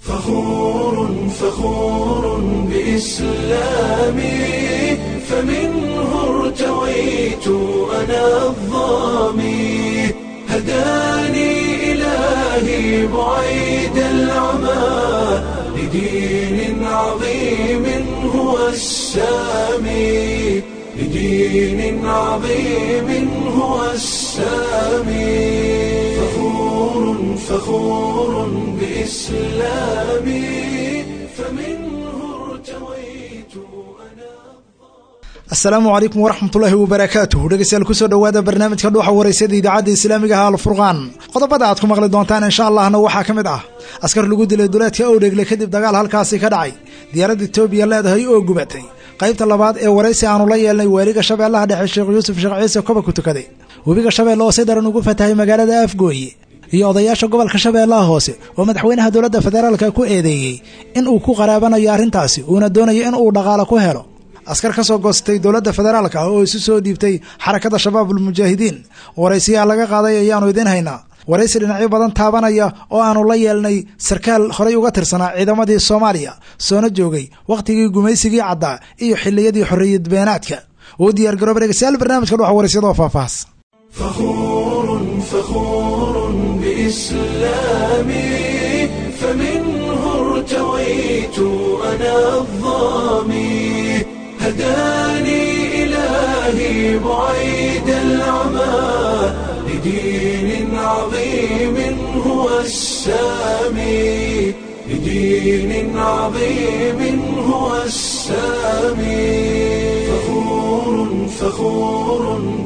فخور فخور بإسلامي فمنه ارتويت أنا الظامي هداني إلهي بعيد العمى لدين عظيم هو السامي لدين عظيم هو السامي فخور فخور بإسلامي فمنه ارتويت أنا asalaamu calaykum waraxmatullaahi wabarakaatuh dhegeystayaal kusoo dhowaada barnaamijka dhuuxa wareysada idaacadda islaamiga ah alfurqaan qodobada aad ku maqli doontaan insha allahna waxaa ka mid ah askar lagu dilay duleedka owdhegle kadib dagaal halkaasi ka dhacay diyaaradda etoobiya leedahay oo gubatay qaybta labaad ee waraysi aanu la yeelnay waaliga shabeellaha dhexe sheekh yuusuf sheekh ciise koba ku tukaday webiga shabeelle oo si daran ugu fatahay magaalada afgooye iyo odayaasha gobolka shabeellaha hoose oo madaxweynaha dowladda federaalka ku eedeeyey in uu ku qaraabanayo arrintaasi uuna doonayo in uu dhaqaalo ku helo askar ka soo goostay dowladda federaalka oo isu soo dhiibtay xarakada shabaabul mujaahidiin waraysiyaa laga qaaday ayaanu idiin haynaa waraysi dhinacyo badan taabanaya oo aanu la yeelnay sarkaal horay uga tirsanaa ciidamadii soomaaliya soona joogay wakhtigii gumaysigii caddaa iyo xilliyadii xorriyad beenaadka uu diyaar garooba dhegeystayaal barnaamijka dhuxa waraysyada oo faahfaahs فخور فخور بإسلامي فمنه ارتويت أنا الظامي هداني إلهي بعيد العمى لدين عظيم هو السامي لدين عظيم هو السامي فخور فخور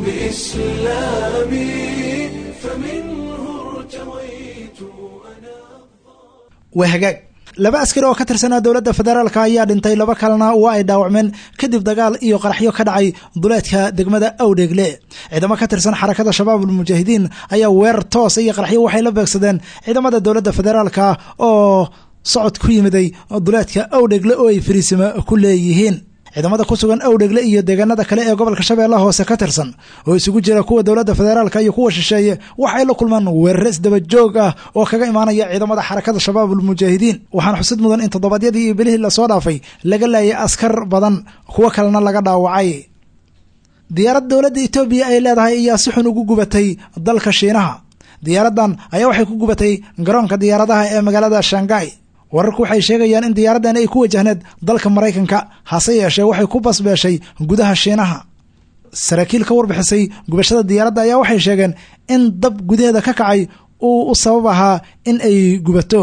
بإسلامي فمنه ارتويت أنا waa hagaag laba askari oo ka tirsanaa dowladda federaalka ayaa dhintay laba kalena waa ay dhaawacmeen kadib dagaal iyo qaraxyo ka dhacay duleedka degmada awdheegle ciidamo ka tirsan xarakada shabaabul mujaahidiin ayaa weerar toos iyo qaraxyo waxay la beegsadeen ciidamada dowladda federaalka oo socod ku yimiday duleedka awdhegle oo ay fariisimo ku leeyihiin ciidamada ku sugan awdhegle iyo deegaanada kale ee gobolka shabeellaha hoose ka tirsan oo isugu jira kuwa dowladda federaalka iyo kuwa shisheeye waxay la kulmaan weerare isdaba joog ah oo kaga imaanaya ciidamada xarakada shabaabul mujaahidiin waxaana xusid mudan in toddobaadyadii iyo bilihii lasoo dhaafay laga laayay askar badan kuwo kalena laga dhaawacay diyaarad dowladda etoobiya ay leedahay ayaa si xun ugu gubatay dalka shiinaha diyaaraddan ayaa waxay ku gubatay garoonka diyaaradaha ee magaalada shangai wararku waxay sheegayaan in diyaaraddan ay ku wajahneed dalka maraykanka hase yeeshee waxay ku basbeeshay gudaha shiinaha saraakiil ka warbixisay gubashada diyaaradda ayaa waxay sheegeen in dab gudaheeda ka kacay uu u sabab ahaa in ay gubato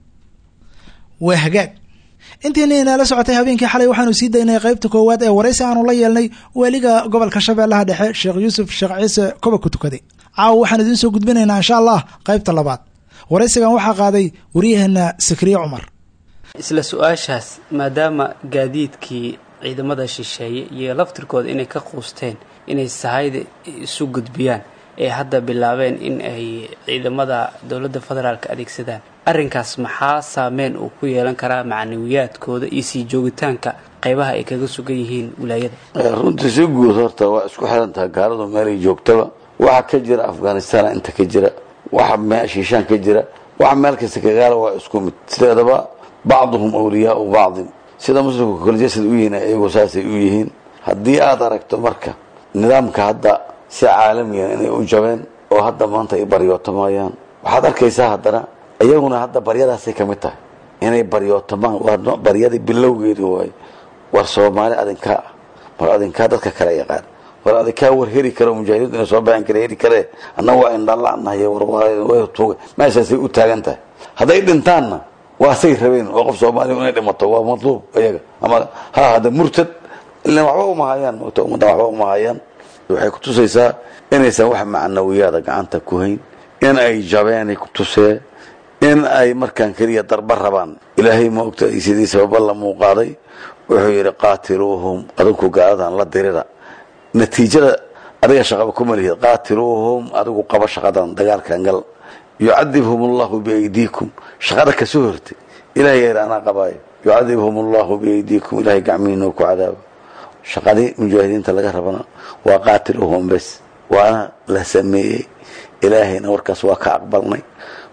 waa hagaag intiina inaala socotay habeenkii xalay waxaanu sii daynay qaybta koowaad ee waraysi aanu la yeelnay waaliga gobolka shabeellaha dhexe sheekh yuusuf sheekh ciise koba ku tukaday caawa waxaan idiin soo gudbinaynaa insha allah qaybta labaad waraysigan waxaa qaaday waryaheena sakriye cumar isla su-aashaas maadaama gaadiidkii ciidamada shisheeye iyo laftirkooda inay ka quusteen inay sahayda isu gudbiyaan ee hadda bilaabeen in ay ciidamada dowladda federaalk adeegsadaan arrinkaas maxaa saameyn uu ku yeelan karaa macnawiyaadkooda iyo sii joogitaanka qaybaha ay kaga sugan yihiin wilaayada runtii si guud horta waa isku xiran tahay gaaladu meelay joogtaba waxa ka jira afghanistan inta ka jira waxa shiishaan ka jira waxa meel kasta kagaala waa isku mid sideedaba bacduhum awliyaau bacdin sida muslimku kala jasad u yihiin iyagu saasay u yihiin haddii aad aragto marka nidaamka hadda si caalamiyan inay u jabeen oo hadda maanta ay baryootamayaan waxaad arkaysaa haddana iyaguna hadda baryadaasay ka mid tahay inay baryootamaan waa baryadii bilowgeedii waaye war soomaali adinkaa ah war adinkaa dadka kale yaqaan war adinkaa war heri karo mujaahidiintu inay soo baxeen kale heri kale annaga waa indhalanahay wartuuga meeshaasay u taagan tahay hadday dhintaanna waa say rabeen oo qof soomaaliya inay dhimato waa matluub iyaga ama ha hada murtad ilan waxba uma hayaan ummadda waxba uma hayaan waxay kutusaysaa inaysan wax macnawiyaada gacanta ku hayn in ay jabeenay kutusee in ay markaan keliya darba rabaan ilaahay ma ogta sidii sababa la muuqaaday wuxuu yidhi qaatiluuhum adinku gaaladan la dirira natiijada adiga shaqaba kuma lihid qaatiluuhum adigu qaba shaqadan dagaalkan gal yucadibhum allahu biaydiikum shaqada kasoo hortay ilahay yar anaa qabaayo yucadibhum allahu biaydiikum ilahay gacmihiina ku cadaaba shaqadii mujaahidiinta laga rabana waa qaatiluhum bes waana la sameeyey ilaahayna warkaas waa ka aqbalnay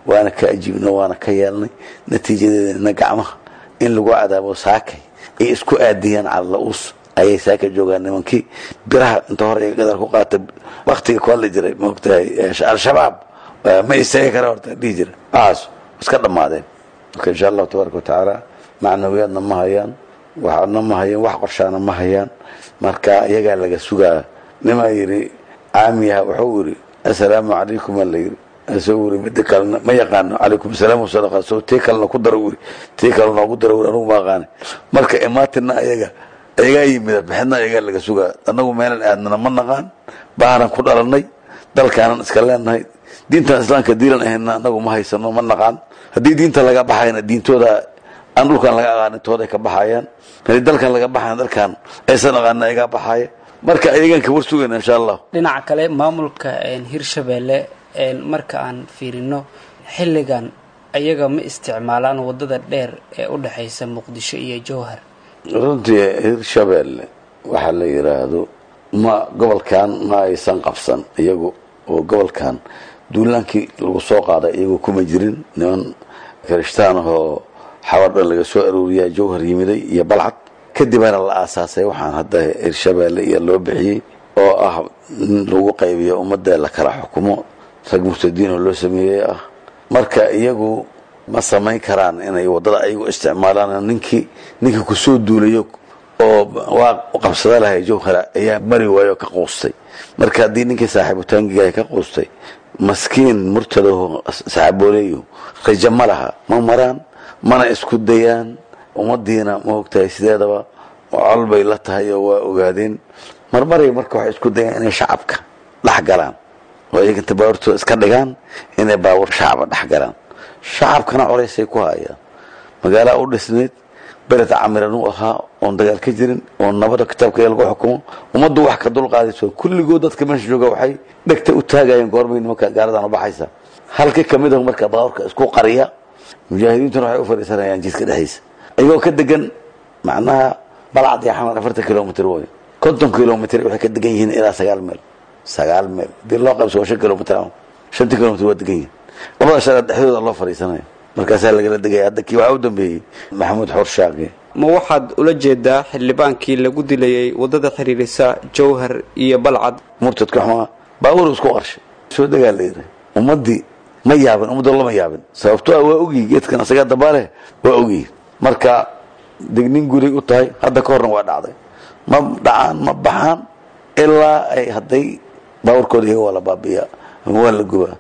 waana ka ajiibna waana ka yeelnay natiijadeedana gacmaha in lagu cadaabo saakay ay isku aadiyaan calala-uus ayay saaka joogaan nimankii biraha inta hore ay gadar ku qaata waktiga ku hadli jiray maogtahay al-shabaab ma istaagi kara horta dhihi jira waxaas iska dhammaadeen marka insha allahu tabaaraka watacaala macnawiyaadna ma hayaan waxna ma hayaan wax qorshaana ma hayaan marka iyagaa laga sugaa nimaa yidhi caamiyaha wuxuu yidhi assalaamu calaykum aa la yidhi asoo wuri mida kalena ma yaqaano calaykum asalaam wasadaqa soo tii kalena ku daro wuri tii kale noogu daro wuri anugu ma aqaani marka imaatina ayaga ayagaa yimida bixidna ayagaa laga sugaa annagu meelan aadnana ma naqaan baanan ku dhalanay dalkaanan iska leenahay diintan islaamka diilan ahayna annagu ma haysano ma naqaan haddii diinta laga baxayna diintooda aan dhulkan laga aqaanin tooday ka baxayaan haddii dalkan laga baxayan dalkan aysan aqaanin ayagaa baxaya marka ayagaan ka war sugayna insha allah dhinaca kale maamulka hirshabeelle marka aan fiirino xilligan ayaga ma isticmaalaan wadada dheer ee u dhexaysa muqdisho iyo jowhar runtii hirshabeelle waxaa la yidhaahdo ma gobolkan ma aysan qabsan iyagu oo gobolkan duulaankii lagu soo qaaday iyagu kuma jirin niman kirishtaan ahoo xawadha laga soo arooriyaa jowhar yimiday iyo balcad kadibana la aasaasay waxaan hadda hirshabeelle iyo loo bixiyey oo ah in lagu qaybiyo ummadda la kala xukumo rag murtadiin oo loo sameeyey ah marka iyagu ma samayn karaan inay waddada ayagu isticmaalaan ninkii ninkii kusoo duulayo oo waa qabsada lahay jowhara ayaa mari waayo ka quustay marka haddii ninkii saaxiibutaangiga ka quustay maskiin murtadaho saxaabooleeyo rajo ma laha ma maraan mana isku dayaan ummadiina ma ogtahay sideedaba col bay la tahay oo waa ogaadeen marmaray marka waxay isku dayaan inay shacabka dhex galaan oo iyaga inta baabuurtooda iska dhigaan inay baabuur shacaba dhex galaan shacabkana colaysay ku hayaan magaalaa u dhisneyd bered camiran u ahaa oon dagaal ka jirin oon nabada kitaabka lagu xukumo ummaddu wax ka dulqaadayso kulligood dadka meesha jooga waxay dhegta u taagayeen goormay nimanka gaaladan u baxaysa halka kamid ah marka baabuurka isku qariya mujaahidiintuna waxay u fadhiisanayaan jidka dhexdiisa ayagoo ka degan macnaha balcad iyo xamar afartan kilomitr way konton kilomitr waxay ka degan yihiin ilaa sagaal meel sagaal meel hadii loo qaybso waa shan kilomitr shantii kilomitr waa degan yihiin labada shareer dhexdooda loo fadhiisanaya markaasaa lagala degaya hadda kii waxaa u dambeeyey maxamuud xoor shaaqi ma waxaad ula jeedaa xildhibaankii lagu dilayay waddada xiriirisa jowhar iyo balcad murtadka xumaa baabuur isku qarshay soo degaa la yidhi ummaddii ma yaabin ummadda lama yaabin sababto ah waa ogyihi geedkan asagaa dabaale waa ogyihi marka degnin guray u tahay hadda ka horna waa dhacday ma dhacaan ma baxaan ilaa ay hadday baabuurkooda iyaga waa la baabi'iyaa ama waa la gubaa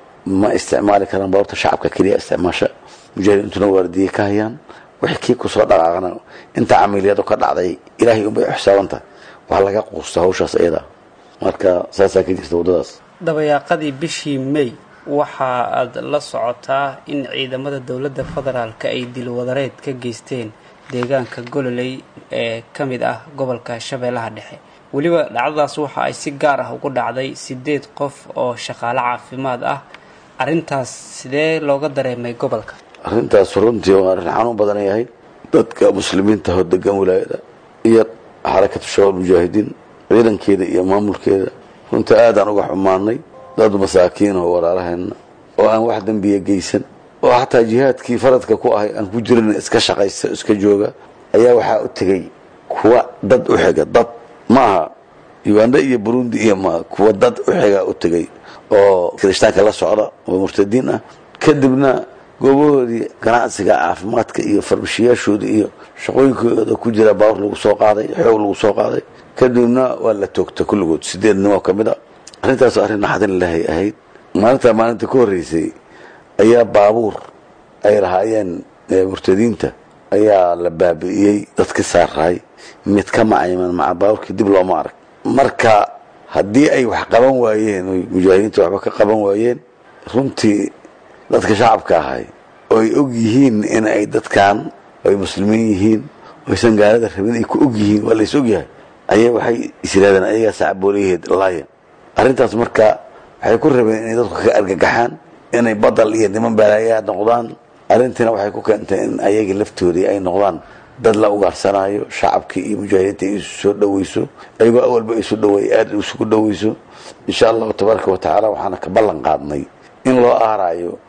ma isticmaali karaan baabuurta shacabka keliya isticmaasha mujaahidiintuna waardiye ka hayaan wixii kii kusoo dhaqaaqana inta camiliyadu ka dhacday ilaahay unbay xisaabantahay wax laga quusta hawshaas iyada marka saasaa ka jirta waddadaas dabayaaqadii bishii may waxa aad la socotaa in ciidamada dowladda federaalka ay dilwadareed ka geysteen deegaanka gololey ee ka mid ah gobolka shabeellaha dhexe weliba dhacdadaas waxa ay si gaar ah ugu dhacday sideed qof oo shaqaale caafimaad ah arrintaas sidee looga dareemay gobolka arrintaas runtii waa arrin xanuun badan yahay dadka muslimiinta oo degan wilaayada iyo xarakatu shabaab mujaahidiin ciidankeeda iyo maamulkeeda runtii aadaan uga xumaanay dad masaakiin oo walaalaheena oo aan wax dembiya geysan oo xataa jihaadkii faradka ku ahay aan ku jirin iska shaqaysta iska jooga ayaa waxaa u tegey kuwa dad u xiga dad maaha uganda iyo burundi iyo ma kuwa dad u xiga u tegey oo kirishtaanka la socda oo murtadiin ah kadibna goobahoodii ganacsiga caafimaadka iyo farmashiyaashooda iyo shaqooyinkooda ku jira baawur lagu soo qaaday xoog lagu soo qaaday kadibna waa la toogta kulligood sideed nin oo ka mid a arrintaas arrin naxdin ilaahay ahayd maalintaa maalinta ka horreysay ayaa baabuur ay lahaayeen murtadiinta ayaa la baabi'iyey dadka saaraay mid ka macayman maca baabuurkii dib looma arag marka haddii ay wax qaban waayeen oy mujaahidiinta waxba ka qaban waayeen runtii dadka shacabka ahay oo ay og yihiin in ay dadkan ay muslimiin yihiin oysan gaalada rabin ay ku og yihiin waa lays og yahay ayay waxay is yidhahdeen ayagaa sacbooliyaheed laaya arrintaas marka waxay ku rabeen inay dadku ka argagaxaan inay badal iyo niman balaayaa noqdaan arrintiina waxay ku keentay in ayagii laftoodii ay noqdaan dad la ugaarsanaayo shacabkii iyo mujaahidiinta ay isu soo dhoweyso ayagoo awalba isu dhoweey aada isugu dhoweyso insha allahu tabaaraka wa tacaala waxaana ka ballan qaadnay in loo aaraayo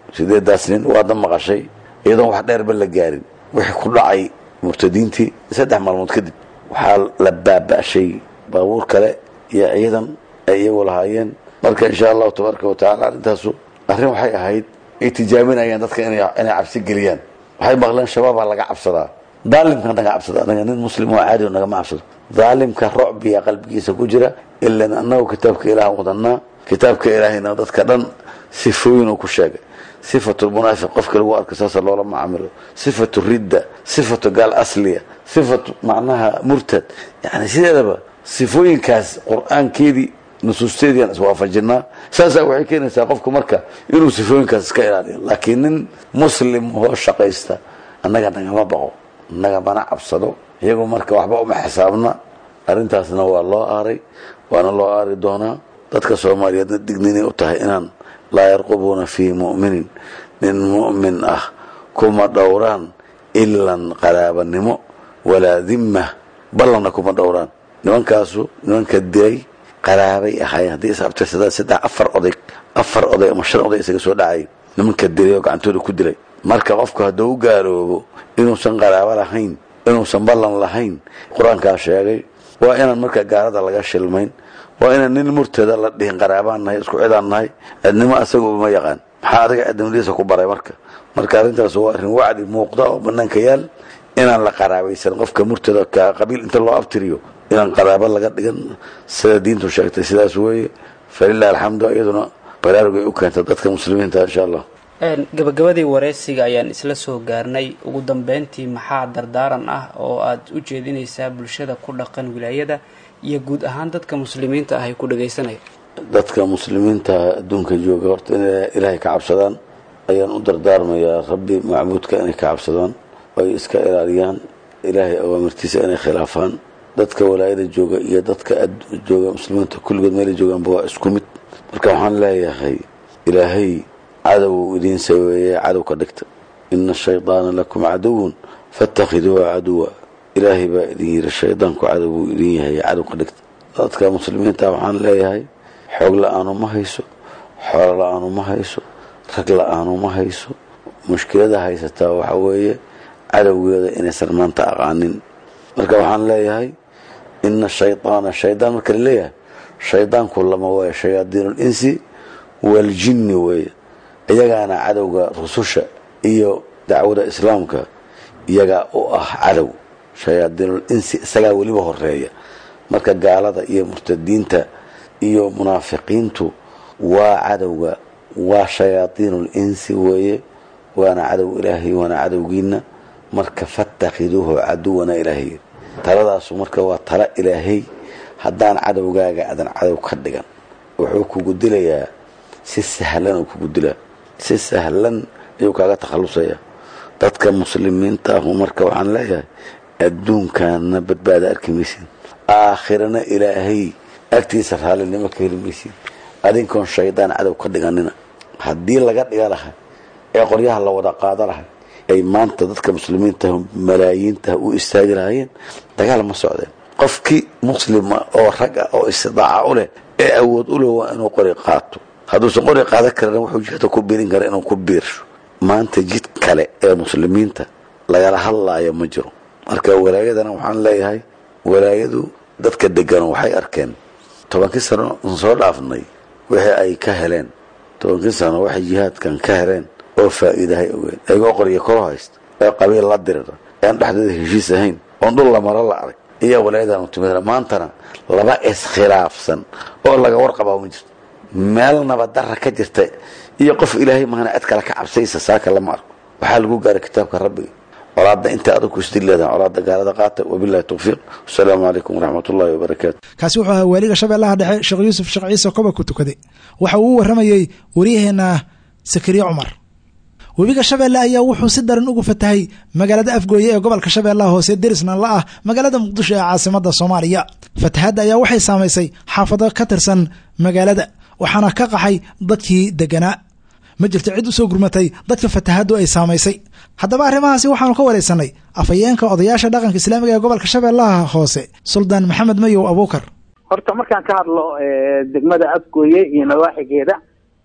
sideedaas nin waadna maqashay iyadoon wax dheerba la gaarin wixii ku dhacay murtadiintii saddex maalmood kadib waxaa la baaba'shay baabuur kale iyo ciidan ay iyagu lahaayeen marka insha allahu tabaaraka watacala arrintaasu arrin waxay ahayd ay tijaabinayaan dadka inay inay cabsi geliyaan waxay maqleen shabaabaa laga cabsadaa daalimka naga cabsada anaga nin muslim oo caadi oo nagama cabsado daalimka rocbiya qalbigiisa ku jira ilan annagu kitaabka ilaah wadanaa kitaabka ilaahayna dadka dhan sifooyin uu ku sheegay sifatu lmunaafiq qofka lagu arko saasa loola macaamilo sifatu ridda sifatu gaal asliya sifatu macnaha murtad yani sideedaba sifooyinkaas qur-aankeedii nusuusteediiaan iswaafajinaa saasaa waxay keenaysaa qofku marka inuu sifooyinkaas iska ilaaliyo laakiin nin muslim oo shaqaysta annaga nagama baqo nagamana cabsado iyagu marka waxba uma xisaabna arrintaasna waa loo aaray waana loo aari doonaa dadka soomaaliyeedna digninay u tahay inaan laa yarqubuuna fii mu'minin nin mu'min ah kuma dhowraan ilan qaraabanimo walaa dimma ballanna kuma dhowraan nimankaasu nimanka dilay qaraabay ahaayeen haddii is abtirsadaan saddex afar oday afar oday ama shan oday isaga soo dhacay nimanka dilay oo gacantooda ku dilay marka qofku hadduu u gaaloobo inuusan qaraabo lahayn inuusan ballan lahayn qur-aankaa sheegay waa inaan marka gaalada laga shilmayn waa inaan nin murtada la dhihin qaraabaan nahay isku cidaan nahay cidnimo asaguba ma yaqaan maxaa adiga cidnimadiisa ku baray marka marka arrintaas waa arrin wacdi muuqda oo banaanka yaal inaan la qaraabaysan qofka murtada ka qabiil inta loo abtiriyo inaan qaraabo laga dhigan sida diintu sheegtay sidaas weeye falilah alxamdu iyaduna baraarugay u keenta dadka muslimiinta insha allah gabagabadii wareysiga ayaan isla soo gaarnay ugu dambeyntii maxaa dardaaran ah oo aad u jeedinaysaa bulshada ku dhaqan wilaayada iyo guud ahaan dadka muslimiinta ah ay ku dhagaysanaya dadka muslimiinta adduunka jooga horta inay ilaahay ka cabsadaan ayaan u dardaarmayaa rabbi macbuudka inay ka cabsadaan ay iska ilaaliyaan ilaahay awaamirtiisa inay khilaafaan dadka walaayada jooga iyo dadka jooga muslimiinta kulligood meelay joogaanba waa isku mid marka waxaan leeyahay ilaahay cadow idiin saweeye cadow ka dhigta ina ashaydaana lakum caduwun fatakhiduuha caduwa ilaahay baa idin yiri shaydaanku cadow buu idin yahay cadow ka dhigta dadka muslimiinta waxaan leeyahay xoog la-aanu ma hayso xoolo la-aanu ma hayso rag la-aanu ma hayso mushkilada haysataa waxa weeye cadowgeeda inaysan maanta aqaanin marka waxaan leeyahay ina shaydaana shaydaan marka la leeyahay shaydaanku lama waayo shayaadiin linsi waljinni weeye iyagaana cadowga rususha iyo dacwada islaamka iyagaa u ah cadow shayaadiinul insi isagaa weliba horeeya marka gaalada iyo murtadiinta iyo munaafiqiintu waa cadowga waa shayaadiinul insi weeye waana cadow ilaahay waana cadowgiina marka fatakhiduuhu caduwana ilaahay taladaasu marka waa tala ilaahay haddaan cadowgaaga adan cadow ka dhigan wuxuu kugu dilayaa si sahlan uu kugu dilaa si sahlan ayuu kaaga takhallusaya dadka muslimiinta ahu marka waxaan leeyahay adduunkaana badbaada arki maysid aakhirana ilaahay agtiisa raallinimo ka heli maysid adinkoon shaydaan cadow ka dhiganina haddii laga dhiga lahay ee qoryaha la wada qaado lahay ay maanta dadka muslimiinta malaayiinta u istaagi lahaayeen dagaal ma socdeen qofkii muslima oo rag ah oo istidaaca u leh ee awood u leh waa inuu qori qaato hadduusan qori qaadan karana wuxuu jihda ku biirin kara inuu ku biirsho maanta jid kale ee muslimiinta lagala hadlaayo ma jiro marka walaayadana waxaan leeyahay walaayadu dadka degan waxay arkeen tobankii sano soo dhaafnay wixii ay ka heleen tobankii sano waxay jihaadkan ka heleen oo faa'iidahay ogeen ayagoo qoryo kor haysta ee qabiil la dirira ean dhexdooda heshiis ahayn oon dhul la maro la arag iyo walaayadan timid maantana laba iskhilaafsan oo laga warqabaa ma jirto meel nabaddarra ka jirta iyo qof ilaahay mahana cid kale ka cabsaysa saaka lama arko waxaa lagu gaaray kitaabka rabbiga colaadda inta adag ku isdil leedahay colaadda gaalada qaata wabillahi tawfiiq wasalaamu calaykum waraxmat ullahi wabarakaatu kaasi wuxuu ahaa waaliga shabeellaha dhexe sheekh yuusuf sheekh ciise koba ku tukaday waxa uu u warramayey waryaheena sakariye cumar webiga shabeelle ayaa wuxuu si daran ugu fatahay magaalada afgooye ee gobolka shabeellaha hoose derisna la ah magaalada muqdisho ee caasimada soomaaliya fatahaadda ayaa waxay saamaysay xaafado ka tirsan magaalada waxaana ka qaxay dadkii deganaa ma jirto cid u soo gurmatay dadka fatahaaddu ay saamaysay haddaba arrimahaasi waxaanu ka waraysanay afhayeenka odayaasha dhaqanka islaamiga ee gobolka shabeellaha hoose suldaan maxamed mayow abuukar horta markaan ka hadlo degmada afgooye iyo nawaaxigeeda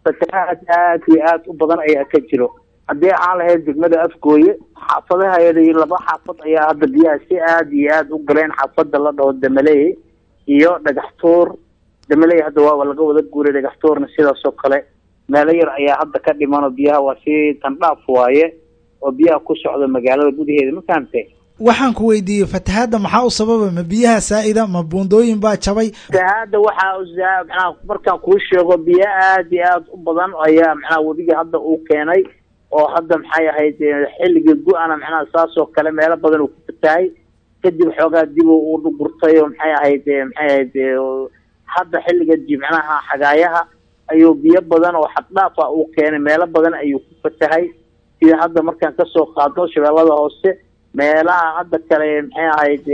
fatahaad aad iyo aad u badan ayaa ka jiro haddii aan lahayd degmada afgooye xaafadaheeda laba xaafad ayaa hadda biyaha si aad iyo aad u galeen xaafada la dhaho damaley iyo dhagaxtuur damaley hadda waaba laga wada guuray dhagaxtuurna sidaas oo kale meelo yar ayaa hadda ka dhiman oo biyaha waa si tandhaaf waaye oo biyaha ku socda magaalada gudaheeda ma fahamtay waxaan ku weydiiyey fatahaadda maxaa u sababa ma biyaha saa'ida ma buundooyin baa jabay fatahaadda waxaa macnaha markaan kuu sheego biyo aad iyo aad u badan ayaa macnaha webiga hadda uu keenay oo hadda maxay ahayd xilligii gu-ana macnaha saas oo kale meelo badan uu ku fatahay kadib xoogaa dib uu dhugurtay oo maxay ahayd maxay ahayd hadda xilliga jimcaha xagaayaha ayuu biyo badan oo xaddhaaf ah uu keenay meelo badan ayuu ku fatahay sida hadda markaan kasoo qaadno shabeellada hoose meelaha hadda kale maxay ahayd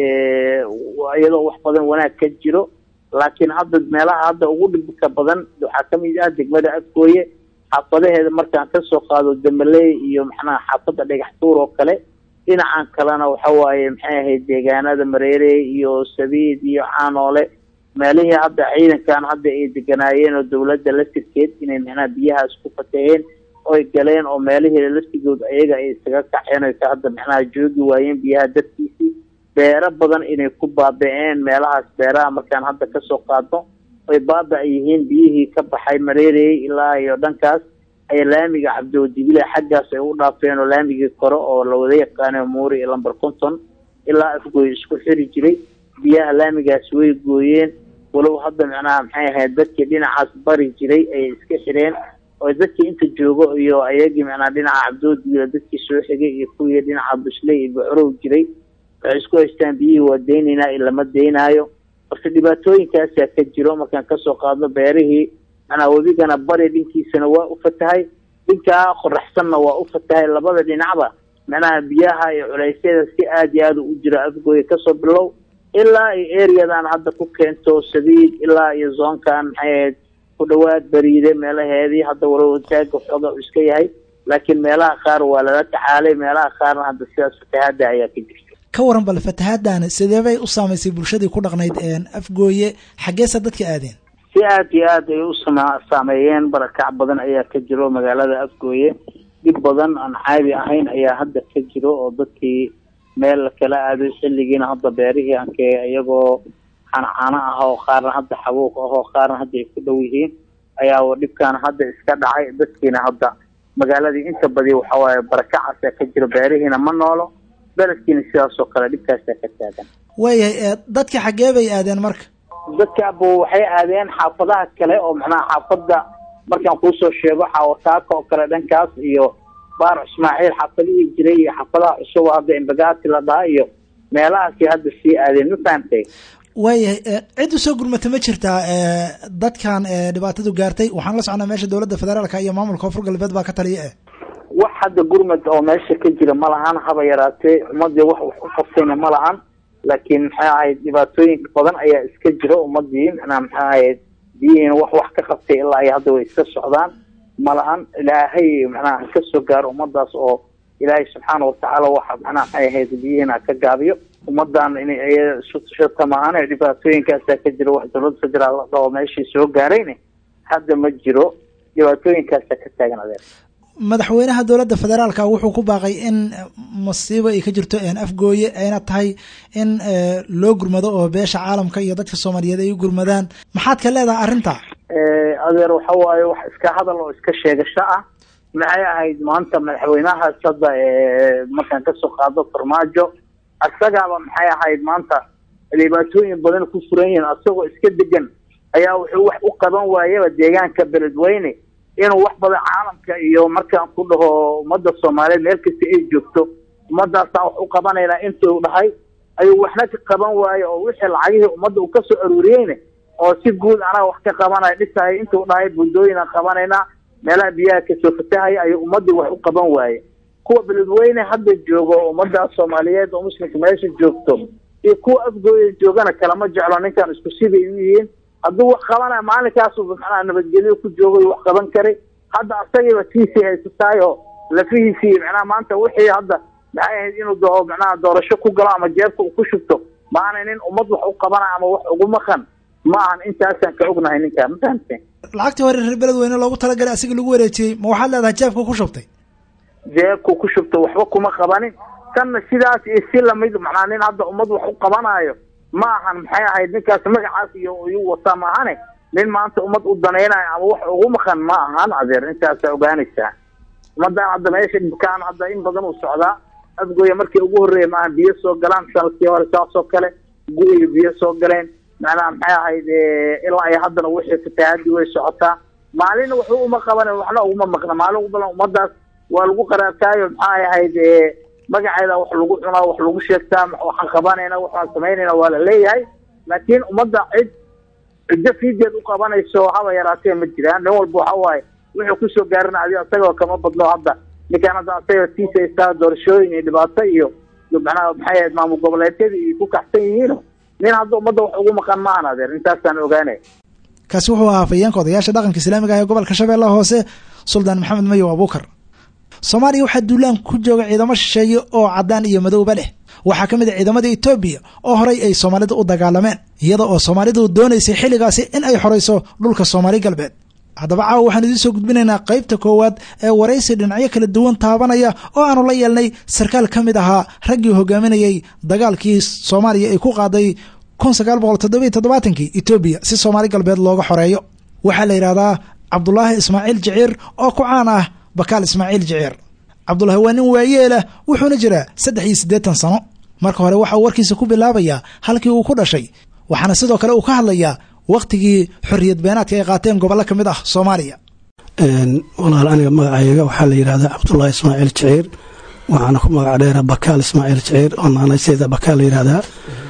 iyadoo wax badan wanaag ka jiro laakiin hadda meelaha hadda ugu dhibka badan waxaa kamid ah degmada afgooye xaafadaheeda markaan kasoo qaado damaley iyo maxnaha xaafada dhagaxtuur oo kale dhinacan kalena waxa waaye maxay ahayd deegaanada mareere iyo sabiid iyo caanoole meelihii hadda ciidankan hadda ay deganaayeen oo dawladda laftirkeed inay macnaha biyahaas ku fataheen oy galeen oo meelihii laftigood ayaga ay isaga kaceen oy ka hadda macnaha joogi waayeen biyaha dartiisii beero badan inay ku baaba-een meelahaas beeraha markaan hadda kasoo qaadno oy baaba yihiin biyihii ka baxay mareerey ilaa iyo dhankaas ay laamiga cabdiwadibile xaggaas ay u dhaafeen oo laamigii kore oo lawada yaqaano muuri iyo lamber conton ilaa afgooy isku xiri jiray biyaha laamigaas way gooyeen walow hadda macnaha maxay ahayd dadkii dhinacaas bari jiray ayay iska xireen oo dadkii inta joogo iyo ayagii macnaha dhinaca cabdiwadibile dadkii soo xigay iyo kuwii dhinaca busley iyo bucrow jiray waxay isku haystaan biyihii waa deynaynaa iyo lama deynaayo marka dhibaatooyinkaasaa ka jiro markaan kasoo qaadno beerihii manaa webigana bari dhinkiisana waa u fatahay dhinkaa qoraxsanna waa u fatahay labada dhinacba macnaha biyaha iyo culeysyada si aada iyo aada u jira afgooya kasoo bilow ilaa iyo areadan hadda ku keento sabiid ilaa iyo zoonkan maxay ahayd ku dhawaad beriide meelaheedii hadda walow taaga xooga u iska yahay laakiin meelaha qaar waa lala tacaalay meelaha qaarna hadda sidaas fatahaada ayaa ka jirta ka waran bal fatahaaddan sidee bay u saamaysay bulshadii ku dhaqnayd afgooye xaggeesa dadka aadeen si aada iyo aad ay u sama saameeyeen barakac badan ayaa ka jiro magaalada afgooye dhib badan aan caadi ahayn ayaa hadda ka jiro oo dadkii meel kala aaday xilligiina hadda beerihii anke iyagoo xancaano ah oo qaarna hadda xabuuq ah oo qaarna hadda ay ku dhow yihiin ayaa dhibkaana hadda iska dhacay dadkiina hadda magaaladii inta badi waxawaaye barakacaasaa ka jiro beerihiina ma noolo beledkiina sidaas oo kale dhibkaasaa ka taagan waayahay dadka xaggee bay aadeen marka dadkaaba waxay aadeen xaafadaha kale oo macnaha xaafada markaan kuusoo sheego xaawataaka oo kale dhankaas iyo baar ismaaciil xaafadihii jiray iyo xaafadaha cusub oo hadda imbagaati la dhaha iyo meelahaasi hadda sii aadeen ma fahamtay waayahay cid usoo gurmata ma jirtaa dadkan dhibaatadu gaartay waxaan la socnaa meesha dowladda federaalka iyo maamulka koonfur galbeed baa ka taliya eh wax hadda gurmad oo meesha ka jira ma lahan haba yaraatee ummadii wax wax u qabtayna ma lahan laakiin maxay ahayd dhibaatooyin badan ayaa iska jira ummadii macnaha maxay ahayd biyihiina wax wax ka qabtay ilaa ay hadda way iska socdaan ma lahan ilaahay macnaha ka soo gaaro ummadaas oo ilaahay subxaana watacaala waxa macnaha maxay ahayd biyihiina ka gaabiyo ummadan in isu tushata maahane dhibaatooyinkaasaa ka jira wax dowladda federaal la dhaho meeshii soo gaarayne hadda ma jiro dhibaatooyinkaasaa ka taagan adeer madaxweynaha dowladda federaalka wuxuu ku baaqay in masiibo ay ka jirto afgooye ayna tahay in loo gurmado oo beesha caalamka iyo dadka soomaaliyeed ay u gurmadaan maxaad ka leedahay arrinta adeer waxa waaye wax iska hadal oo iska sheegasho ah maxay ahayd maanta madaxweynahaas hadda markaan kasoo qaado farmaajo isagaaba maxay ahayd maanta dhibaatooyin badan ku furan yihiin asagoo iska degan ayaa wuxuu wax u qaban waayaba deegaanka beledweyne inuu wax badan caalamka iyo markaan ku dhaho ummadda soomaaliyeed meel kasta ay joogto ummadaasaan wax u qabanaynaa intuu dhahay ayuu waxna ka qaban waaye oo wixii lacagihii ummadda uu kasoo aruuriyeyne oo si guud anaga wax ka qabanaya dhisahay intuu dhahay buldooyinaan qabanaynaa meelaha biyaha kasoo fatahaya ayuu ummaddii wax u qaban waaye kuwa beledweyne hadda joogo ummadaas soomaaliyeed oo muslimka meesha joogto iyo kuwa afgooya joogana kalama jeclo ninkan isku siday u yihiin hadduu wax qabanaya maalinkaasu macnaha nabadgelyo ku joogo wax qaban karay hadda asagiiba tiisii haysataay oo lafihiisii macnaha maanta wixii hadda maxay ahayd inuu doo macnaha doorasho ku galo ama jeebka uu ku shubto maana nin ummad wax u qabanaya ama wax ugu maqan ma ahan intaasaan ka ognahay ninkaa ma fahamteen lacagtii hore reer beledweyne loogu talagalay asiga lagu wareejiyey ma waxaad leedahay jeebka ku shubtay jeebku ku shubta waxba kuma qabanin tanna sidaas iyo si lamid macnaa nin hadda ummad wax u qabanayo ma ahan maxay ahayd ninkaas magacaas iyo iyu wataa ma ahane nin maanta ummad u danaynayo ama wax ugu maqan ma ahan adeer intaasaa ogaanaysaa ummadaan hadda meesha dhibkaan hadda in badan uu socdaa afgooya markii ugu horreeya maaha biyo soo galaan sanadkii hore saasoo kale gu-iyo biyo soo galeen macnaha maxay ahayd ilaa ay haddana wixii fatahaadii way socotaa maalina waxba uma qabanin waxna uguma maqna maalin ugu badan ummadaas waa lagu qaraabtaayo maxay ahayd magaceeda wax lagu cunaa wax lagu sheegtaa waxaan qabanayna waxaan samaynayna waa la leeyahay laakiin ummadda cid ciddo fiideed u qabanayso haba yaraatee ma jiraan nin walba waxa waaye wuxuu kusoo gaarina adi asagoo kama badno hadda ninkaan hadda asaga tiisa istaa doorashooyin iyo dhibaato iyo macnaha maxay ahayd maamul goboleedyadii iyo ku kaxsan yihiino nin hadda ummadda wax ugu maqan maahan adeer intaasaan ogaanay kaasi wuxuu ahaa afayeenka odayaasha dhaqanka islaamiga ah ee gobolka shabeellaha hoose suldaan maxamed mayow abuukar soomaaliya waxaa duulaan ku jooga ciidamo shisheeye oo caddaan iyo madowba leh waxaa ka mid a ciidamada etoobiya oo horay ay soomaalida u dagaalameen iyada oo soomaalidu doonaysay xilligaasi in ay xorayso dhulka soomaali galbeed haddaba caawa waxaan idiin soo gudbinaynaa qaybta koowaad ee waraysi dhinacyo kala duwan taabanaya oo aanu la yeelnay sarkaal ka mid ahaa raggii hogaaminayey dagaalkii soomaaliya ay ku qaaday kun sagaal boqol toddobiyo toddobaatankii etoobiya si soomaali galbeed looga xoreeyo waxaa la yidhahdaa cabdulaahi ismaaciil jiciir oo ku caan ah bakaal ismaaciil jiciir cabdulaahi waa nin waayeelah wuxuuna jiraa saddex iyo siddeetan sano marka hore waxauu warkiisa ku bilaabayaa halkii uu ku dhashay waxaana sidoo kale uu ka hadlayaa wakhtigii xorriyad beenaadka ay qaateen gobollo ka mid ah soomaaliya walaal aniga magacayga waxaa la yidhahdaa cabdulaahi ismaaciil jiciir waxaana ku magac dheera bakaal ismaaciil jiciir oo naanayseeda bakaal la yidhahdaa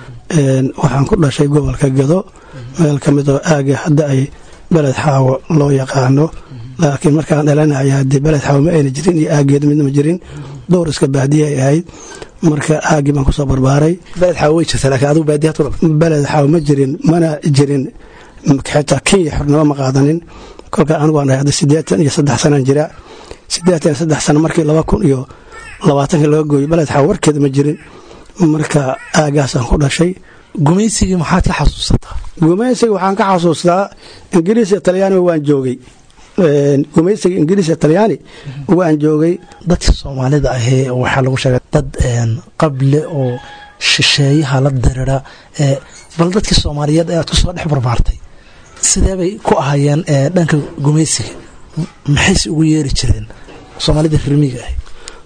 waxaan ku dhashay gobolka gado meel ka mid oo aaga hadda ay beled xaawo loo yaqaano laakiin markaan dhalanaya haddii beled xaawo ma ayna jirin iyo aageed midna ma jirin dhowr iska baadiye ay ahayd marka aagii baan kusoo barbaaray beled xaawo way jirta laakiin adigu baadiyaad ku dhalay beled xaawo ma jirin mana jirin xitaa kenya xornimo ma qaadanin kolka anigu aan dhahay hadda siddeetan iyo saddex sanaan jira siddeetan iyo saddex sano markii laba kun iyo labaatankii laga gooyey beled xaawo warkeeda ma jirin marka aagaasaan ku dhashay gumaysigii maxaad ka xasuusataa gumaysiga waxaan ka xasuustaa ingiriis iyo talyaaniga waan joogay gumaysiga ingiriis iyo talyaani waan joogay dadka soomaalida ahee waxaa lagu sheegay dad qable oo shisheeyaha la dirira bal dadkii soomaaliyeed ee aad kusoo dhex barbaartay sidee bay ku ahaayeen dhanka gumaysiga maxayse ugu yeeri jireen soomaalida rirmiga ahi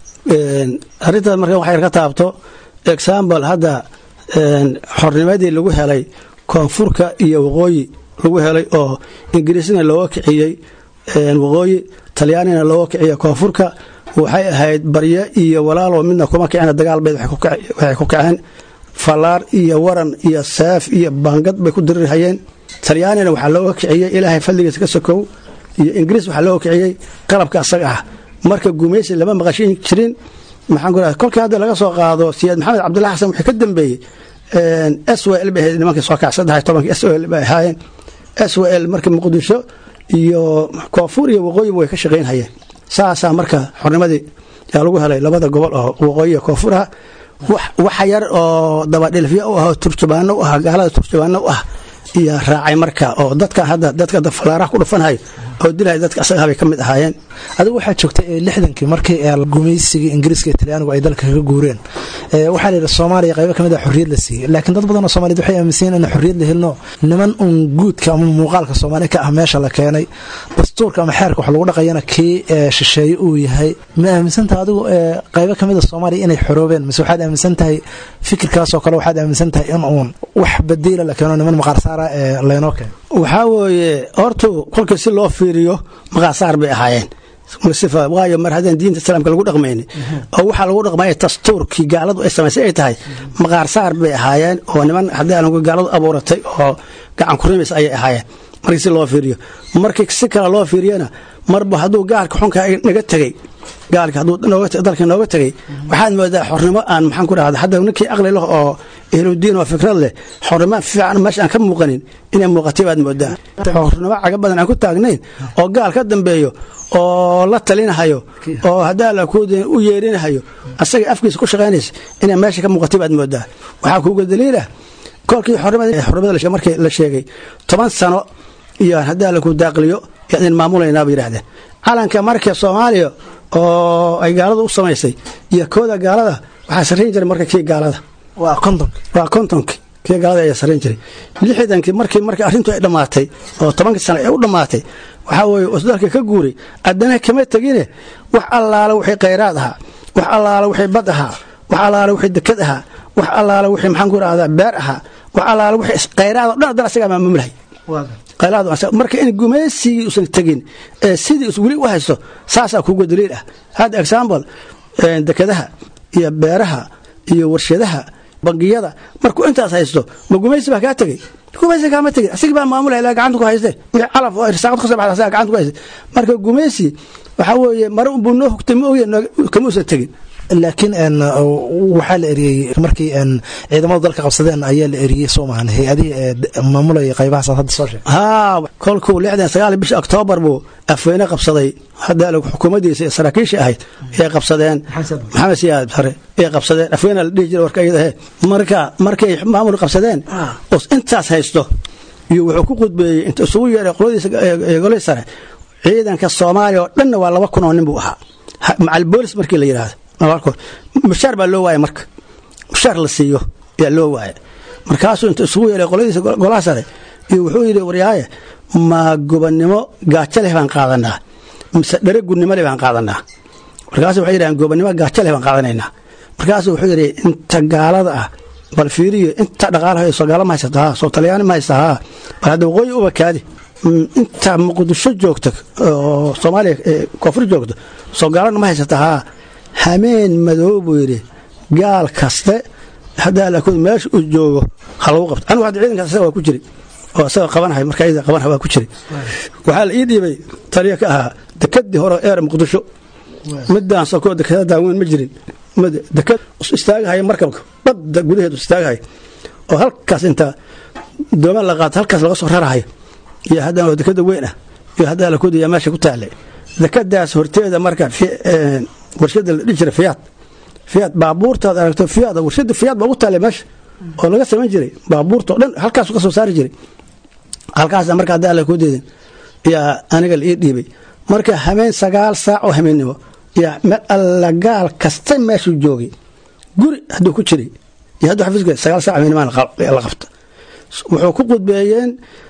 arrintaas marka waxay ka taabto example hadda xornimadii lagu helay koonfurka iyo waqooyi lagu helay oo ingiriisna looga kiciyey waqooyi talyaanina looga kiciya koonfurka waxay ahayd baryo iyo walaaloo midna kuma kicina dagaalbeed waxay ku kaceen fallaar iyo waran iyo seef iyo baangad bay ku dirirhayeen talyaanina waxaa looga kiciyey ilaahay fadligiisa ka sokow iyo ingiriis waxaa looga kiciyey qalabka asaga ah marka gumaysi lama maqashin jirin maxaan ku raha kolkii hadda laga soo qaado siyaad maxamed cabdullahi xasan wixii ka dambeeyey s w l bay ahayd nimankii soo kac saddex iyo tobankii s w l bay ahaayeen s w l marka muqdisho iyo koonfur iyo waqooyiba way ka shaqaynhayeen saasaa marka xornimadii yaa lagu helay labada gobol oo waqooyi iyo koonfuraha waxa yar oo dabadhilfyo u ah oo turjubaano u ah gaalada turjubaano u ah iyo raacay marka oo dadka hadda dadka fallaaraha ku dhufanhay oo dilhay dadka asagaa bay ka mid ahaayeen adigu waxaa joogtay lixdankii markii gumaysigii ingiriiska iyo talyaanigu ay dalka kaga guureen waxaa la yidhi soomaaliya qaybo kamid a xorriyad la siiyey laakiin dad badan oo soomaaliyed waxay aaminsan in xorriyad la helno niman uun guudka ama muuqaalka soomaaliya ka ah meesha la keenay dastuurka ama xeerka wax lagu dhaqayana kii shisheeye uu yahay ma aaminsantaha adigu qaybo kamid a soomaaliya inay xoroobeen mise waxaad aaminsan tahay fikirkaasoo kale waxaad aaminsan tahay in uun wax badiila la keeno niman maqaarsaara ee laynoo keeno waxaa weeye hortu kolkii si loo fiiriyo maqaasaar bay ahaayeen waayo mar haddaan diinta islaamka lagu dhaqmayni oo waxaa lagu dhaqmaya dastuurkii gaaladu ay samaysay ay tahay maqaarsaar bay ahaayeen oo niman haddii aan gaaladu abuuratay oo gacan kurimis ayay ahaayeen markii si loo fiiriyo markii si kale loo fiiriyana marba hadduu gaalka xunka naga tegey gaalka hadduu dalka nooga tegey waxaad moodaa xornimo aan maxaan ku dhahda hadda ninkii aqli leh oo ehludiin oo fikrad leh xornimo fiican meesha aan ka muuqanin inay muuqatay baad moodaa xornimo caga badan aan ku taagnayn oo gaal ka dambeeyo oo la talinahayo oo haddaa la kuudin u yeerinahayo asaga afkiisa ku shaqaynaysa inay meesha ka muuqatay baad moodaa waxaa kuuga daliila kolkii xornimada markii la sheegay toban sano iyo haddii alla ku daaqliyo yaan idin maamulaynaa bay yidhahdeen calanka marka soomaaliya oo ay gaalada u samaysay iyo kooda gaalada waxaa sarrayn jiray marka kii gaalada waa kontonka waa kontonkii kii gaalada ayaa sarrayn jiray lixdankii markii markii arrintu ay dhammaatay oo tobankii sano ay u dhammaatay waxaa weeye isdalka ka guuray addana kama tegine wax allaala wixii khayraad ahaa wax allaala wixii bad ahaa wax allaala wixii dekad ahaa wax allaala wixii maxaan ku idhahdaa beer ahaa wax allaala wixii khayraad oo dhan haddana asagaa maamulahay khayraad marka in gumaysigii usan tegin ee sidii us weli u haysto saasaa kuga daliil ah hadda example dekadaha iyo beeraha iyo warshadaha bangiyada markuu intaas haysto ma gumaysi baa kaa tegey gumaysi kaama tegin asigii baa maamulaya ilaa gacanta ku hayste wixii calaf oo irsaaqad ka soo baxda asagaa gacanta ku hayste marka gumaysi waxaa weeye mare unbuu noo hugtay ma oge kama usan tegin laakiin waxaa la eriyey markii ciidamadu dalka qabsadeen ayaa la eriyey soo maahan hay-adihii maamulaya qaybahaas hadda soo sheeg haa kolkuu lixdan sagaal bisha oktoobar buu afweyne qabsaday hadda xukuumaddiisa saraakiishii ahayd ay qabsadeen maxamed siyaad bare ay qabsadeen afweyne la dhihi jiray warka iyada he marka markay maamul qabsadeen os intaas haysto iyo wuxuu ku qudbeeyey inta isugu yeeray qoladiisa golihii sare ciidanka soomaaliya oo dhanna waa laba kun oo nin buu ahaa macal boolis markii la yidhaahdo mushaar baa loo waaya marka mushaar la siiyo ayaa loo waaya markaasuu inta isugu yeeray qoladiisa golaha sare iyo wuxuu yidhi waryaaye ma gobannimo gaajo leh baan qaadanaa mise dhere gudnimo leh baan qaadanaa markaasu waxay yidhahdeen gobannimo gaajo leh baan qaadanaynaa markaasuu wuxuu yidhi inta gaalada ah bal fiiriyo inta dhaqaalaha soo gaalo ma haysataa soo talyaani ma haysataa bal hadda waqooyi uba kaadi inta muqdisho joogta oo soomaaliya koonfur joogta soo gaalana ma haysataa hameen madow buu yidhi gaal kaste haddaa laakood meesha uu joogo ha lagu qabto anigu hadda ciidankaas asaga waa ku jiri oo asaga qabanahay marka iyada qabanahay waa ku jiri waxaa la ii dhiibay taliya ka ahaa dekadii hore eer muqdisho midaan sokoo dekada daaweyn ma jirin dekad istaagahaya markabka badda gudaheedu istaagahaya oo halkaas inta dooman la qaato halkaas laga soo rarahayo iyo haddana oo dekada weyn ah iyo haddaa laakood yaa meesha ku taallay dekadaas horteeda marka warshada la dhihi jiray fiyaad fiyaad baabuurtaad aragto fiyaad warshada fiyaad baa ugu taallay meesha oo laga samayn jiray baabuurta o dhan halkaasu ka soo saari jiray halkaasa marka haddaa la ku deedin yaa aniga la ii dhiibay marka hameen sagaal saac oo hameennimo yaa meel alla gaal kasta meeshuu joogay guri hadduu ku jiray iyo hadduu xafiiska sagaal saac hameennimo la qabta wuxuu ku qudbeeyeen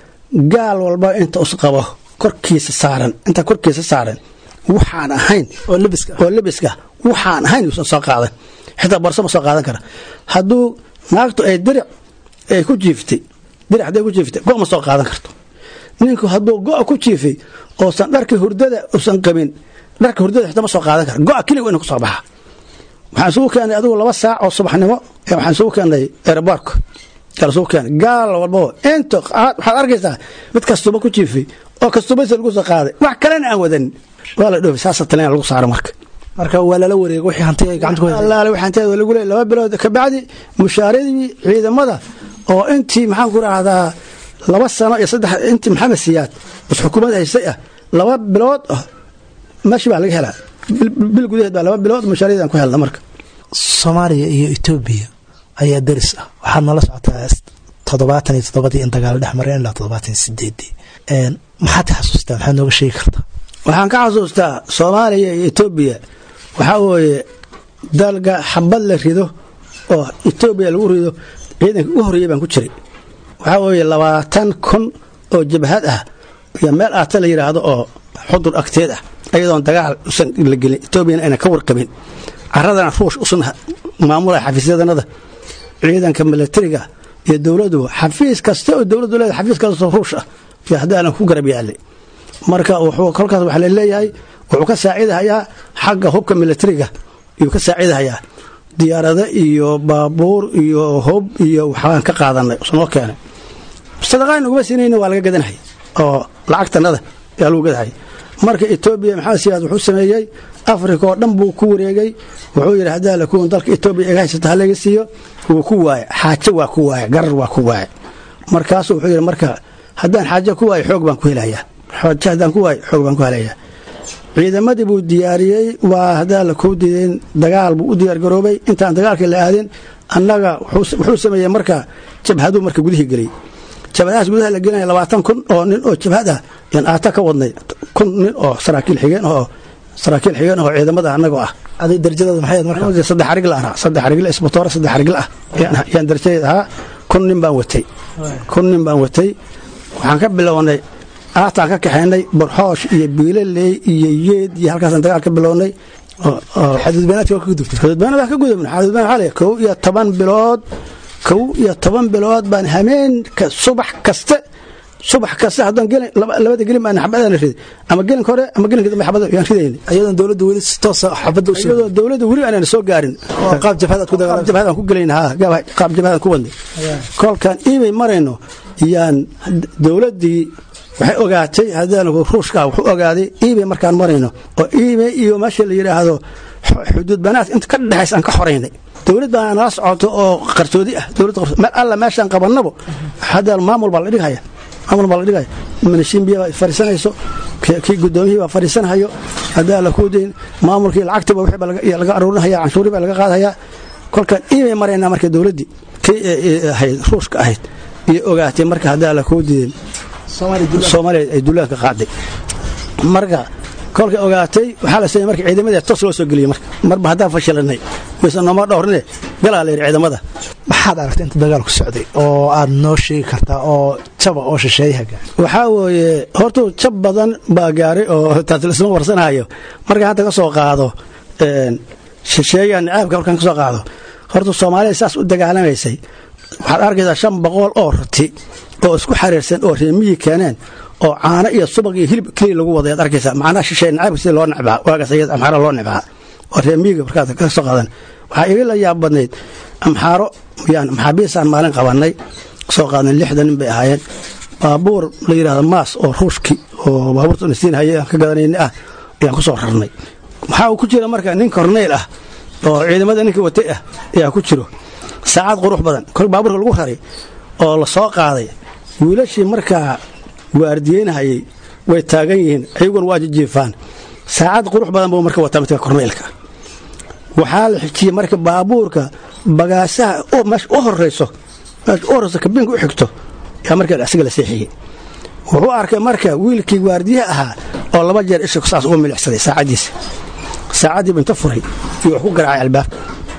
gaal walba inta us qabo korkiisa saaran inta korkiisa saaran waxaan ahayn oo lebiska waxaan ahayn uusan soo qaadan xitaa barso ma soo qaadan kara hadduu naagtu ay diric ay ku jiiftay diric hadday ku jiiftay go' ma soo qaadan karto ninku hadduu go' ku jiifay oosan dharka hurdada usan qabin dharka hurdada xitaa ma soo qaadan kara go' keliga inu ku soo baxa waxaan isugu keenay adigu laba saac oo subaxnimo waxaan isugu keenay aeroboortka isugu keenay gaal walbaba inta waxaad arkaysaa mid kastuba ku jiifay oo kastubaysa lagu soo qaaday wax kalena aan wadanin waa la dhoofi saasa talina lagu saaro marka marka waa lala wareega wixii hanti ay gacanta ku hayeen allaale wixii hantiyaada lagu leeyay laba bilood kabacdi mushaaradii ciidamada oo intii maxaan ku rahdaa laba sano iyo saddex intii maxamed siyaad bas xukuumad haystay ah laba bilood meeshii baa laga helaa bil gudaheed baa laba bilood mushaaradii aan ku helna marka soomaaliya iyo etoobiya ayaa deris ah waxaad nala socotaa toddobaatan iyo toddobadii in dagaalo dhex mareen ilaa toddobaatan iyo sideedii maxaad ka xasuustaa maxaad nooga sheegi kartaa waxaan ka xasuustaa soomaaliya iyo etoobiya waxaa weeye dalga xabad la rido oo etoobiya lagu rido ciidanka ugu horreeyey baan ku jiray waxaa weeye labaatan kun oo jabhad ah iyo meel aata la yidhaahdo oo xudur agteed ah ayadoon dagaal usan la gelin etoobiyana aynan ka warqabin caradana ruush usan maamulaya xafiisyadanada ciidanka milatariga iyo dowladuba xafiis kasta oo dowladdu leedahay xafiis kastoo ruush ah iyo haddaanan ku garab yaalay marka wuxuu kolkaas waxaa laleeyahay wuxuu ka saacidahayaa xagga hubka milatariga ayuu ka saacidahayaa diyaarado iyo baabuur iyo hub iyo waxbaan ka qaadanay noo keenay sadaqaan uguma siinayna waa laga gadanhay oo lacagtanada ayaa lagu gadahaya marka etoobiya maxamed siyaad wuxuu sameeyey africa oo dhan buu ku wareegay wuxuu yidhi haddaa lakuun dalka etoobiya iga haysata halaga siiyo wuu ku waaye xaajo waa ku waaye garar waa ku waaye markaasuu wuxuu yidhi marka haddaan xaajo ku waayo xoog baan ku helayaa xoojo haddaan ku waayo xoog baan ku helayaa ciidamadii buu diyaariyey waa haddaan la kuu diideen dagaal buu u diyaargaroobay intaan dagaalkii la aadin annaga wuxuu sameeyey marka jabhaduu marka gudihii geliyey jabhadahaas gudaha la gelinaya labaatan kun oo nin oo jabhad ah yaan aata ka wadnay kun nin oo saraakiil xigeen oo saraakiil xigeen oo ciidamada annagoo ah adig darajadaada maxay ahayd marka saddex arigl ah saddex arigl isbatoore saddex arigl ah yaan- yaan darajadeed ahaa kun nin baan watay kun nin baan watay waxaan ka bilownay aataan ka kaxaynay borxoosh iyo biilaley iyo yeed iyo halkaasaan dagaal ka bilownay oo- oo xadudbeenaadka waa ka gudubtay xadudbaan baan ka gudubna xadudbaan waxaa leeyahay kow iyo toban bilood kow iyo toban bilood baan hameenka subax kaste subax kaste haddaan gelin laba- labada gelin baan xabadaan riday ama gelinka hore ama gelinka dambe xabada yaan ridayna ayadan dowladda weli si toosa xabadda u iyadoo dowladda weli aanan soo gaarin oo qaab jabhadaad ku qaab dagaalamay jabhadaan ku gelayna ha gaab- qaab jabhadaan ku wadnay kolkaan iimay marayno yaan dowladdii waxay ogaatay haddaan ruushka wuxuu ogaaday iimay markaan marayno oo iimay iyo meesha la yidhaahdo xu- xuduud banaadka inta ka dhexaysa aan ka xoraynay dowlad baa nala socoto oo qarsoodi ah dowlad qarsoodi meel alla meeshaan qabannabo hadda maamul baa la dhigaya maamul baa la dhigaya manashiimbiya baa fariisanayso kii kii guddoomiyihii baa fariisanayo haddaa la kuudayn maamulkii lacagtiba wixii baa laga- yaa laga aruurinaya canshuurii baa laga qaadaya kolkaan iimay maraynaa marka dowladdii kii ee- ee ahayd ruushka ahayd iyo ogaatay marka haddaa la kuudayn soomaaliya ay duulaanka qaaday marka kolka ogaatay waxaa la sameeyey marka ciidamadii tos loo soo geliyey marka marba haddaan fashilanay mise nooma dhowrine galaa la yidhi ciidamada maxaad aragtay inta dagaalku socday oo aad noo sheegi kartaa oo jaba oo shisheeyaha gaar waxaa weeye horta jab badan baa gaaray oo taas laisma warsanayo marka hadda ka soo qaado een, shisheeyaha nicaabka markaan ka soo qaado horta soomaalida saas u dagaalamaysay waxaad arkaysaa shan boqol oo rati oo isku xariirsan oo reemiyi keeneen oo caano iyo subag iyo hilib keliya lagu wadayaad arkaysaa macnaha shisheeye nicaabka sida loo necbaa waagaas ayada amxaara loo necbaa oo reemiyiga markaad ka soo qaadan waxaa iga la yaab badnayd amxaaro yaan maxaabiisaan maalin qabannay soo qaadnay lixdan nin bay ahaayeen baabuur la yidhahdo maas oo ruushki oo baabuurta nasiin haye aan ka gadanayni ah ayaan ku soo rarnay waxaa uu ku jira marka nin korneyl ah oo ciidamada ninka watay ah ayaa ku jiro saacad qurux badan kol baabuurka lagu raray oo la soo qaaday wiilashii markaa waardiyeynahayay way taagan yihiin ayaguna waa jijiifaan saacad qurux badan buu marka wataa midka korneylka waxaa la xijiyey marka baabuurka bagaasaha oo meesha u horeyso meesha u horeyso kabinka u xigto yaa marka asiga la seexiyey wuxuu arkay marka wiilkii waardiyaha ahaa oo laba jeer isha saas uga milixsaday saacaddiisa saacaddiibu inta furay iyo wax ku garaacay albaabka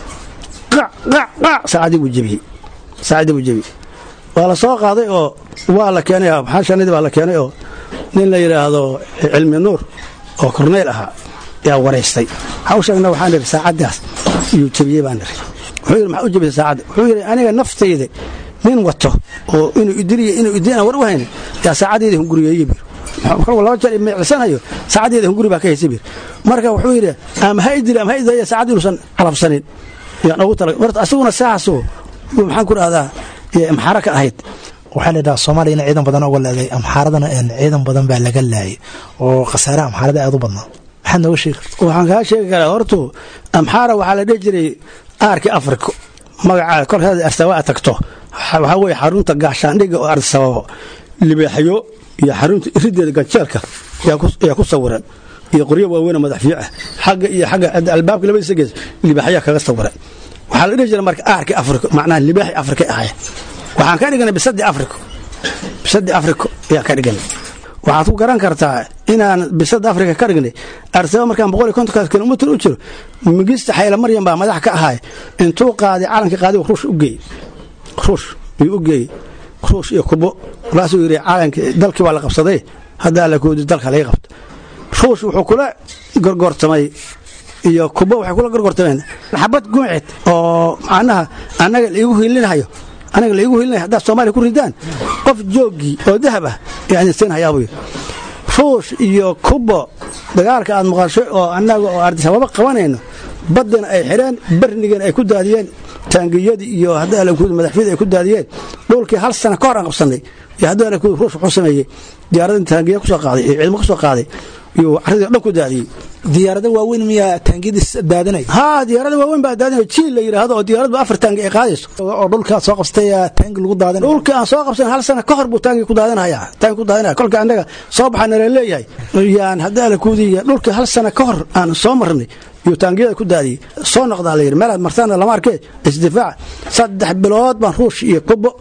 qac qac qac saacaddii buu jebiyey saacaddii buu jebiyey waa la soo qaaday oo waa la keenay maxaa shanadii baa la keenay oo nin la yidhaahdo cilmi nuur oo korneyl ahaa yaa waraystay waxaa u sheegna waxaan idhi saacaddaas iyuu jebiyey baan idhi wuxuu yidhi maxaa u jebisay saacadda wuxuu yidhi aniga naftayda nin wato oo inuu idiliya inuu idin aan war u haynin yaa saacaddeeda hunguriyeeye bir kolka laba jeer meecsanayo saacaddeeda hunguri baa ka haysa bir marka wuxuu yidhi ama ha idili ama ha idaya saacad inuusan calabsanin yaan ugu tala horta asiguna saasoo maxaan ku dhahdaa maxaara ka ahayd waxaa la yidhaha soomaaliya in ciidan badan uga leeday amxaaradana een ciidan badan baa laga laayay oo khasaare amxaarada aad u badnaa maxaad nooga sheegi karta waxaan kaa sheegi karaa hortu amxaara waxaa la dhihi jiray aarkii afrika magaca kolkaad arsabaa tagto waxaa weye xarunta gaashaandhiga oo arsababo libaaxyo iyo xarunta irideeda ganjeelka yaa ku sawiran iyo qoryo waaweyn oo madaxfiic ah xagga iyo xagga albaabka labadiisa gees libaaxyaa kaga sawiran waxaa la dhihi jiray marka aarkii afrika macnaha libaaxi afrika ahay waxaan ka dhiganay bisadii afrika bisadii afrika ayaan ka dhiganay waxaad ku garan kartaa inaan bisada afrika ka dhignay arsaba markaan boqol iyo kontonkaas kilomitr u jiro migista xayla maryan baa madax ka ahay intuu qaaday calanka qaaday ruush u geeyey ruush ayuu u geeyey ruush iyo kubo markaasuu yidhi calanki dalkii waa la qabsaday haddaa la koodi dalka laga qabto ruush wuxuu kula gorgortamay iyo kubo waxay kula gorgortameen xabad guucid oo macnaha annaga laigu hiilinahayo anaga laigu hiilinaya haddaad soomaaliya ku ridaan qof jooggii oo dahab ah ayaan siinhayaabuu yidhi ruush iyo kubo dagaalka aad maqashay oo annaga oo ardisababa qabanayno baddana ay xidheen barnigana ay ku daadiyeen taangiyadii iyo hadda madaxfiyada ay ku daadiyeen dhulkii hal sana ka hor aan qabsannay iyo hadda ruush wuxuu sameeyey diyaaradin taangiya kusoo qaaday iyo ciidamo kusoo qaaday iyo caradii o dhan ku daadiyey diyaarada waaweyn miyaa taangiyadiis daadanaya haa diyaarada waaweyn baa daadinaya jiil la yidhaahdo oo diyaaradba afar taangi ay qaadayso oo dhulkaa soo qabsatay taangi lagu daadanaya dhulka aan soo qabsan hal sana ka hor buu taangi ku daadinaya taangi ku daadinaya kolka annaga soo baxaa nala leeyahay yaan haddaa la kuudiya dhulka hal sana ka hor aan soo marnay iyo taangiyada ku daadiyey soo noqdaa la yidhi meelaad martaana lama arkee isdifaac saddex bilood baan ruush iyo kubo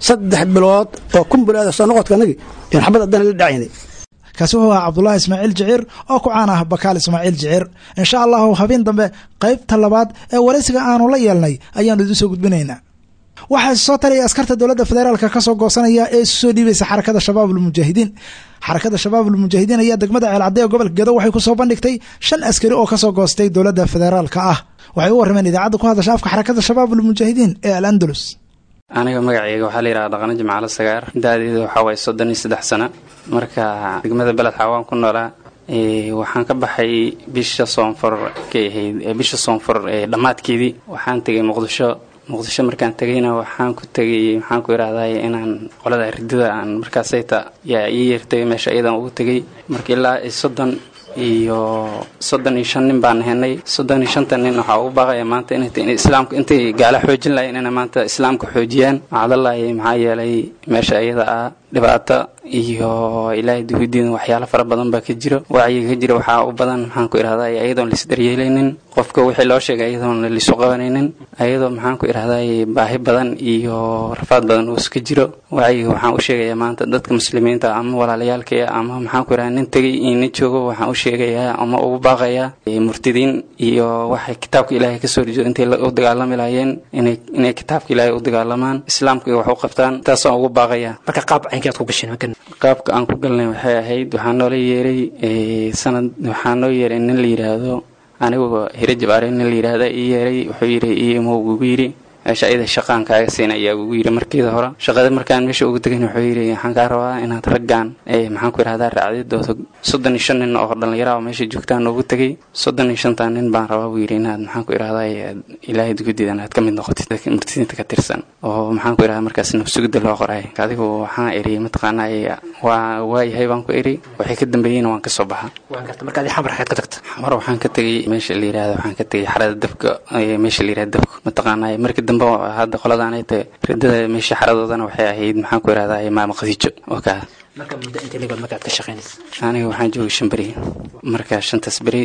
saddex bilood oo kumbulaada soo noqodka anagi yaan xabad haddana la dhacaynay kaasi wuxuu ahaa cabdulaahi ismaaciil jiciir oo ku caan ah bakaal ismaaciil jiciir insha allahu habeen dambe qaybta labaad ee waraysiga aanu la yeelnay ayaanu idiin soo gudbinaynaa waxaa soo talaya askarta dowladda federaalka kasoo goosanaya ee isu soo dhiibaysa xarakada shabaabulmujaahidiin xarakada shabaabulmujaahidiin ayaa degmada ceelcadde ee gobolka gedo waxay kusoo bandhigtay shan askari oo kasoo goostay dowladda federaalka ah waxay u warrameen idaacadda ku hadasha afka xarakada shabaabulmujaahidiin ee al andalus aniga magacayga waxaa la yidhaha dhaqano jimcaalo sagaar da-deeda waxaa waaye soddon iyo saddex sano marka degmada beled xawaan ku noolaa waxaan ka baxay bisha soonfur kay ahayd bisha soonfur dhammaadkeedii waxaan tegay muqdisho muqdisho markaan tegayna waxaan ku tegay maxaan ku idhahday inaan qolada ridada aan markaasayta yaa ii yeertay meesha iyadan ugu tegay marka ilaa soddon iyo soddon iyo shan nin baan henay soddon iyo shanta nin waxaa ugu baaqaya maanta inay islaamka intay gaala xoojin lahayn inay maanta islaamka xoojiyaan macdalahi maxaa yeelay meesha iyada ah dhibaato iyo ilaahay duhudiin waxyaalo fara badan baa ka jiro wacyiga ka jira waxaa u badan maxaan ku idhahday ayadoon laisdaryeelaynin qofka wixii loo sheegay ayadoon laisu qabanaynin ayadoo maxaan ku idhahday baahi badan iyo rafaad badan uu iska jiro wacyiga waxaan u sheegayaa maanta dadka muslimiinta ama walaalayaalkaya ama maxaan ku idhahda nin tegay iyo nin joogo waxaan u sheegayaa ama ugu baaqayaa murtidiin iyo waxay kitaabka ilaahay kasoo horjeedo intay u dagaalami lahaayeen inay inay kitaabka ilaahay u dagaalamaan islaamka iyo wax u qabtaan taasaan ugu baaqayaa marka qaab caynkaad ku gasheen markan qaabka aan ku galnay waxay ahayd waxaa noola yeeray sanad waxaa noo yeeray nin la yidhaahdo anigoo hiro jabaare nin la yidhaahda ii yeeray wuxuu yidhi imo ugu yidhi meesha ayada shaqaan kaaga siina ayaa ugu yidhi markiida hore shaqada markaan meesha ugu tegan wuxuu yidhi waxaan kaa rabaa inaad raggaan maxaan ku idhahdaa raacdidooda soddon iyo shan nin oo dhallinyara oo meesha joogtaan noogu tegay soddon iyo shantaa nin baan rabaa buu yidhi inaad maxaan ku idhahdaa ilaahay dugudiidan aad ka mid noqotid murtidiinta ka tirsan oo maxaan ku idhahdaa markaas nafsugida loo qoray adigu waxaan iri mataqaanaa waa waayahay baan ku iri waxay ka dambeeyeyna waan kasoo baxa waan garta marka adi xamar xaad ka tagta xamar waxaan ka tegay meesha la yidhahda waxaan ka tegay xarada dabka meesha la yidhahda dabka mataqaanaa markii dambe hadda qoladaanay tahay ridada meesha xaradoodana waxay ahayd maxaan ku idhahdaa maama khadiijo oo kaa marka muddo intay legood markaad ka shaqaynaysa aniga waxaan joogay shan beri marka shantaas beri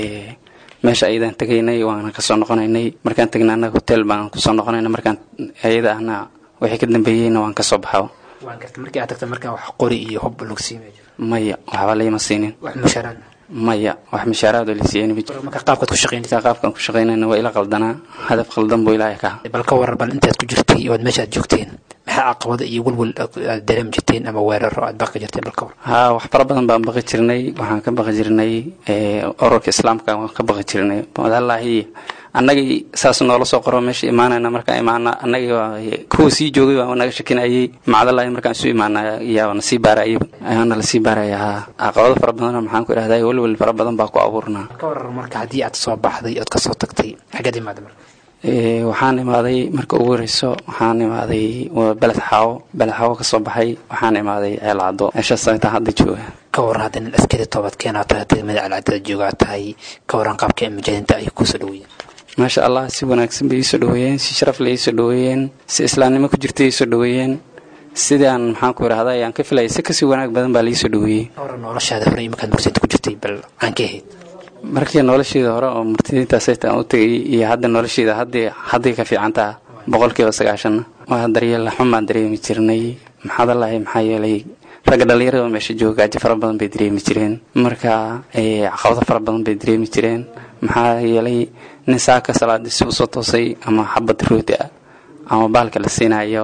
meesha ayadaan tegaynay waana kasoo noqonaynay markaan tegna annaga hotel baan kusoo noqonayna markaan ayada ahna wixii ka dambeeyeyna waan kasoo baxaa waan garta markii aad tagta markaa wax qori iyo hub lagu siimay maya waxba layma siinin wax mushaaraad maya wax mushaaraadoo laysiiyeen ma jiro marka qaabkaad ku shaqaynaysa qaabkaan ku shaqaynayna waa ila qaldanaa hadaf qaldan buu ilaahay ka bal ka waran bal intaad ku jirtay ood meesha aad joogteen maxaa caqabada iyo welwel aad dareemi jirteen ama weeraro aad baqi jirteen bal ka waran haa wax fara badan baan baqi jirnay waxaan ka baqi jirnay ururka islaamka waan ka baqi jirnay walahi annagii saas noola soo qoro meesha imaanayna markaan imaana annagii kuwa sii joogay baa naga shakinayay macdalahi markaan isu imaana yaa na sii baarayay ayaana la sii baaraya haa caqabado fara badan maxaan ku idhahdaa welwel fara badan baa ku abuurnaa ka waran marka haddii aad soo baxday ood kasoo tagtay xaggeed imaada marka waxaan imaaday marka ugu horeyso waxaan imaaday beled xaawo beled xaawo kasoo baxay waxaan imaaday ceel caddo meeshaas intaa hadda jooga ka waran hadda nin askari toobad keenaa tahay degmada celcadada joogaa tahay ka waran qaabka mujaahidinta ay kusoo dhaweeyeen maasha allah si wanaagsan bay iisoo dhaweeyeen si sharaf leh iisoo dhaweeyeen si islaamnimo ku jirta iisoo dhaweeyeen sidaan maxaan ku idhahda ayaan ka filayay si kasii wanaag badan baa laiisoo dhaweeyey ka waran noloshaada hore iyo markaad mursidinta ku jirtay bal aan ka ahayd markii nolosheeda hore oo murtidiintaasaytaan u tegay iyo hadda nolosheeda haddii hadday ka fiicantaa boqolkiiba sagaashanna waa daryeel xun baan dareemi jirnay maxaadalahay maxaa yeelay ragga dhallinyarada meesha jooga gaajo fara badan bay dareemi jireen marka caqabado fara badan bay dareemi jireen maxaa yeelay nin saaka salaadii si usoo toosay ama xabad rooti ah ama baalka la siinayo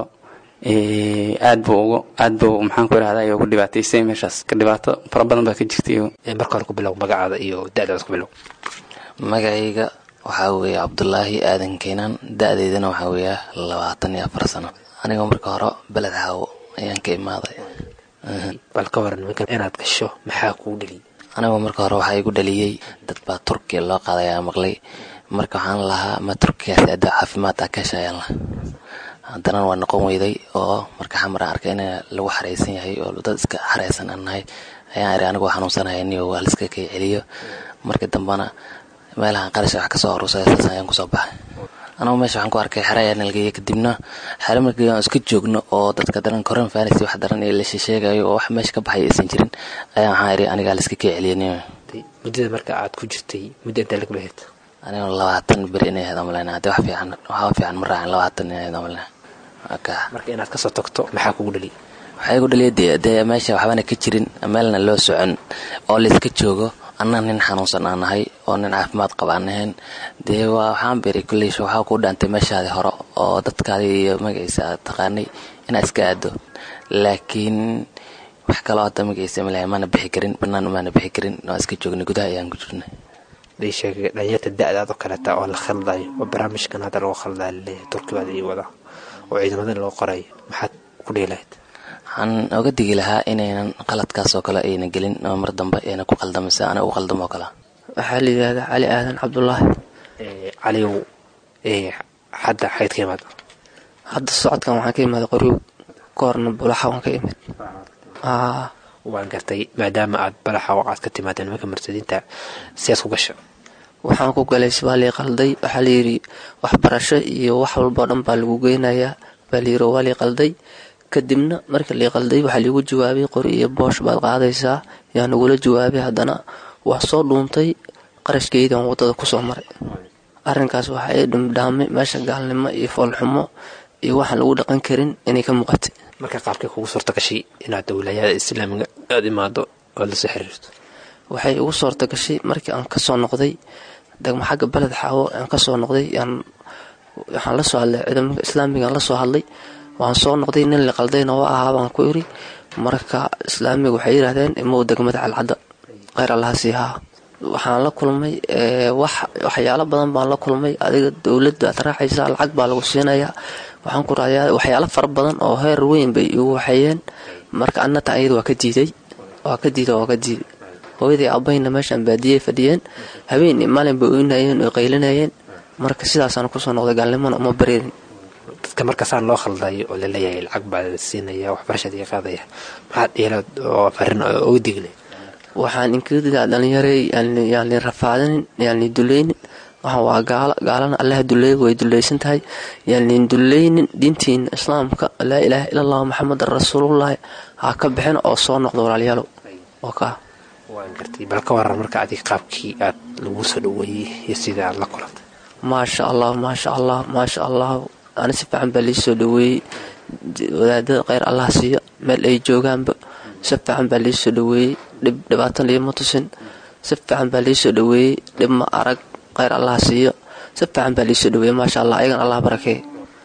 aad buu ugu aad buu maxaan ku idhahdaa ugu dhibaataysay meeshaas ka dhibaato fara badan baa ka jirtay marka hore ku bilow magacaada iyo da-daada ku bilow magacayga waxaa weeye cabdulaahi aadan keenaan da-deydana waxaa weeya labaatan iyo afar sano anigoo marka hore beled xaawo ayaan ka imaaday bal ka waran marka inaad gasho maxaa kuu dheliyay anigoo marka hore waxaa igu dhaliyey dad baa turkiya loo qaaday ayaa maqlay marka waxaan lahaa ma turkiyaasi ada caafimaad ah kasha ayaan lahaa haddana waa noqon weyday oo marka xamar aan arkay in lagu xareysan yahay oo dad iska xareysan aan nahay ayaan iri anigoo xanuunsanaya niyo waa liska kay celiyo markii dambena meelahan qarasha wax kasoo aruusay saas ayaan kusoo baxay anagu meesha waxaan ku arkay xere ayaa nalgeeya kadibna xere markii aan iska joogno oo dadka daran koran fanisi wax daran ee la sheegayo oo wax meesha ka baxay aysan jirin ayaa waxaan iri anigaa liska kay celiyo niyo muddada marka aad ku jirtay muddo intaa laga baheed anigoo labaatan beri inay ahayd amalena haddii wax fiican waxaa fiican ma raacin labaatan inay ahayd amalena marka inaad kasoo tagto maxaa kugu dhaliy waxaa igu dhaliya dee dee meesha waxbana ka jirin meelna loo socon oo layska joogo anna nin xanuunsan aan nahay oo nin caafimaad qaba aan ahayn dee waa waxaan beri kulley waxaa kuu dhaantay meeshaadii hore oo dadkaadii iyo magaciisa aad taqaanay inaad iska aado laakiin wax kaloo hadda magaciisa malahay maana bixi karin bannaan maana bixi karin waa iska joognay gudaha ayaan ku jirnay day sheegay dhalinyarta da-daad oo kaleeta oo la khaldayo oo barnaamijkan hadda lagu khaldaa laleeyahay turkibaada ii wada oo ciidamada loo qorayo maxaad ku dhihi lahayd waxaan oga digi lahaa inaynan qaladkaas oo kale ayna gelin oo mar dambe ayna ku qaldamaysa ana u qaldamo oo kale waxaa la yidhahdaa cali aadan cabdulaahi caligow hadda xayd ka imaad hadda socodkan waxaan ka imaaday qoryow ka horna bulaxa waan ka imid waan gartay maadaama aad balaxa aad ka timaadeen nimanka murtadiinta siyaad ku gasha waxaan ku galay sibaa lii qalday waxaa layidhi waxbarasho iyo wax walbao dhan baa lagu geynayaa baa layidhi waa lii qalday kadibna marka lii qalday waxaa liigu jawaabay qori iyo boosh baad qaadaysaa yaa nagula jawaabay haddana waa soo dhuuntay qarashkeydan waddada kusoo maray arrinkaas waxa ay dhumdhaamay meesha gaalnimo iyo foolxumo iyo waxaan lagu dhaqan karin inay ka muuqatay marka qaabkay kugu suurta gashay inaad wilaayada islaamiga aada imaado oad lasoo xiriirto waxay ugu suurta gashay markii aan kasoo noqday degmo xagga beled xaawo aan kasoo noqday waxaan la soo hadlay ciidamada islaamigaan la soo hadlay waan soo noqday nin la qaldayna waa ahaa baan ku iri marka islaamiga waxay yidhahdeen imow degmada calcadda kheyr allaha siihaa waxaan la kulmay waxyaalo badan baan la kulmay adiga dowladda aad raacaysaa lacag baa lagu siinayaa waxaan ku raayaa waxyaalo fara badan oo heer weyn bay igu waxeeyeen marka annata ayada waa ka diiday waa ka diiday waa ka diiday hooyadii abayna meeshaan baadiyey fadhiyeen habeen iyo maalin bay oynayeen oo qaylinayeen marka sidaasaan kusoo noqday gaalnimona uma bareerin dadka markaasaan loo khaldayo oo laleeyahay lacag baa siinaya waxbarashadii qaadaya maxaad dheelaad oo farin uga digle waxaan inkadaa dhalinyarey yaani rafaadanin yaani dulaynin waxaan waa gaalo gaalana allaha duleey way dulaysan tahay yaani dulaynin diintiina islaamka laa ilaaha ila allah maxamedan rasuulullaahi ha ka bixin oo soo noqdo walaalayaalow oo kaa waan gartay bal ka waran marka adig qaabkii aad lagu soo dhaweeyey iyo sida aad la kulantay maasha allah maasha allah maasha allah ani si fiican baa liisoo dhaweeyey wadaadada kheyr allah siiyo meel ay joogaanba si fiican baa liisoo dhaweeyey dhib dhibaatan liima tusin si fiican baa liisoo dhaweeyey dhib ma arag kheyr allah siiyo si fiican baa liisoo dhaweeyey maasha allah ayagan allah barakee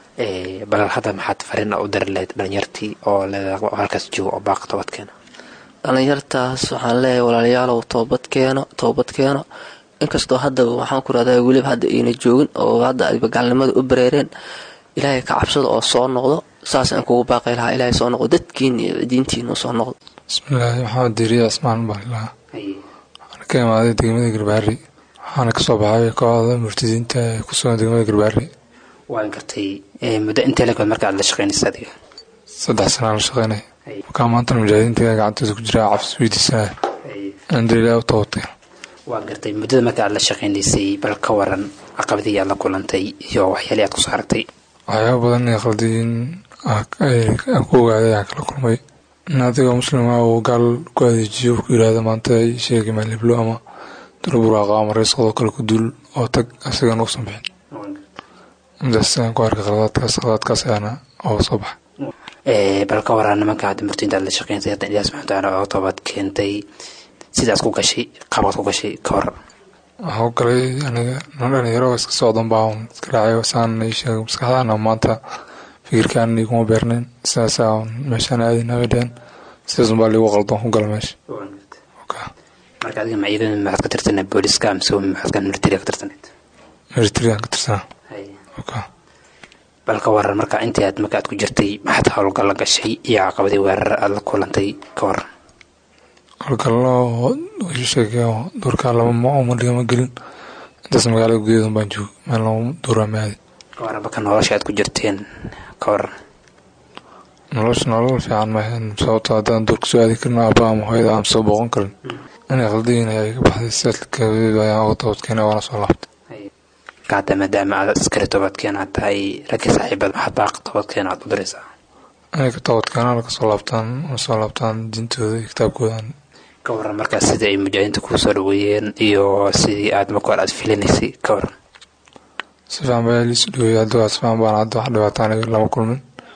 bal hadda maxaad farina u dari lahayd dhalinyartii oo halkaas jooga oo baaqa toobadkeena dhalinyartaas waxaan leeyahay walaalayaalow toobad keeno toobad keeno inkastoo hadda waxaan ku rahdaa weliba hadda ayna joogin oo hadda ayba gaalnimada u bareereen ilaahay ka cabsada oo soo noqdo saas aan kugu baaqay lahaa ilaahay soo noqdo dadkiina iyo diintiina soo noqdo bismillaahi maxamed diiriya asmaan baalilaha waxaana ka imaaday degmada garbaari waxaana kasoo baxay kooxda murtadiinta ee ku sugan degmada garbaari waan gartay muddo intee lagood marka aad la shaqeynaysa adiga saddex sanaan la shaqeynay markaa maantana mujaahidiinta gacantooda ku jira cabs weydiisanaya andalilah u toobadkeen waan gartay muddada marka aad la shaqeynaysay bal ka waran caqabadii aad la kulantay iyo waxyaalii aad kusoo aragtay waxyaaba badan ee qaldiin aan ku ogaaday aan kala kulmay in adigoo muslima uu gaal ku adeejiyo ku yidhaahdo maanta sheegi maaliblo ama dulburaaqa ama reesqadoo kale ku duul oo tag asagan uusan bixin midaas aan ku arkay qaladaadkaas qaladaadkaas ayaana oo soo baxa bal ka waran nimanka hadda murtiinta aad la shaqeynaysa hadda ilaah subxana watacaala oo toobad keentay sidaas ku gashay qabaad ku gashay ka hor waxaa u galay aniga nin dhalinyaro iska socdan baa iska raacay saan ii sheegay maskaxdaana maanta fikirkaan iguma beernayn sidaasaa meeshaan aadayna bay dheheen sidaasun baa liigu qaldoon ku gala meesha marka adiga ma ciidan maxaad ka tirsanaa booliska mise maxaad militariga ka tirsaneed militarigan ka tirsanaa bal ka waran marka intii aad marka aad ku jirtay maxaad howlgalla gashay iyo caqabadii weerar aad la kulantay ka waran howlgallo sheegay duurkaa lama umadhigama gelin intaas magaalada gudaheedan baan joog meel lama duuraa maadi ka waran marka nolosha aad ku jirteen ka waran nolosha nolol fiican maahan sababto haddaan duurka soo aadi karin aaba ama hooyada aan soo booqan karin inay qaldiyin ayaa iga baxday sidaadkadeed ayaan uga toobadkeena waana soo laabtay hadda maadaama aad askari toobadkeen aad tahay raggii saaxiibada maxaad baaqa toobadkeena aad u diraysaa inay ka toobadkeenaan kasoo laabtaan soo laabtaan diintooda iyo kitaabkoodan ka waran markaas sidii ay mujaahidiinta kuu soo dhaweeyeen iyo sidii aad marka hore aad filinaysay ka waran si fiican baa liisu dhaweeyay hadda waa si fiican baan hadda wax dhibaataan lama kulmin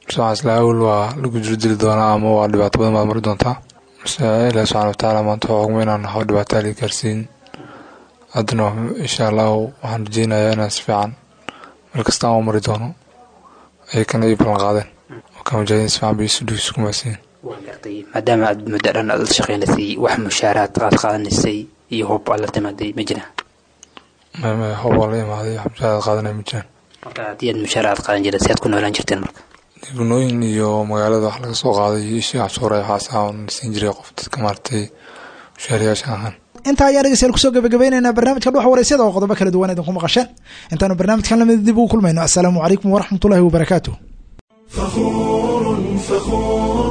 mase waxaan isla awel waa lagu jiro dili doonaa ama waa dhibaato badan baad mari doontaa mase ilaah subxana watacaala maanta waxaa xugma inaan naho dhibaataa lii gaarsiin haddana insha allahu waxaan rajeynayaa inaan si fiican meel kasta aan u mari doono ayakana ii ballan qaadeen marka mujaahidiin si fiican bay isu dhig isku maasiin waa gartay maadaama aad muddo dhan aad la shaqeynaysay wax mushaaraad aad qaadanaysay iyo hub aad la timaaday ma jiraan mame hob waa la imaaday wax mushaaraad qaadanaya ma jiraan marka haddii aad mushaara aad qaadan jireen si aad ku noolaan jirteen marka gunooyin iyo magaalada wax laga soo qaaday iyo ishii cashuura waxaas aan siin jiray qof dadka maaragtay mushaariyaasha ahaan intaa ayaan dhegeystayaal kusoo gabagabaynaynaa barnaamijka dhuxa waraysyada oo qodobo kala duwan idinku maqasheen intaanu barnaamijkan lamid dib ugu kulmayno assalaamu calaykum waraxmatullahi wabarakaatu فخور فخور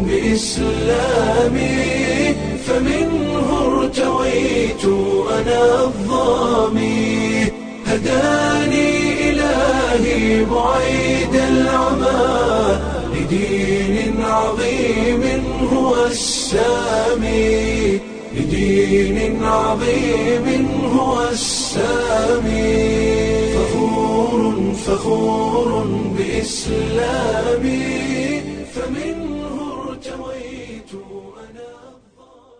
بإسلامي فمنه ارتويت أنا الظامي هداني إلهي بعيد العمى لدين عظيم هو السامي لدين عظيم هو السامي فخور فخور بإسلامي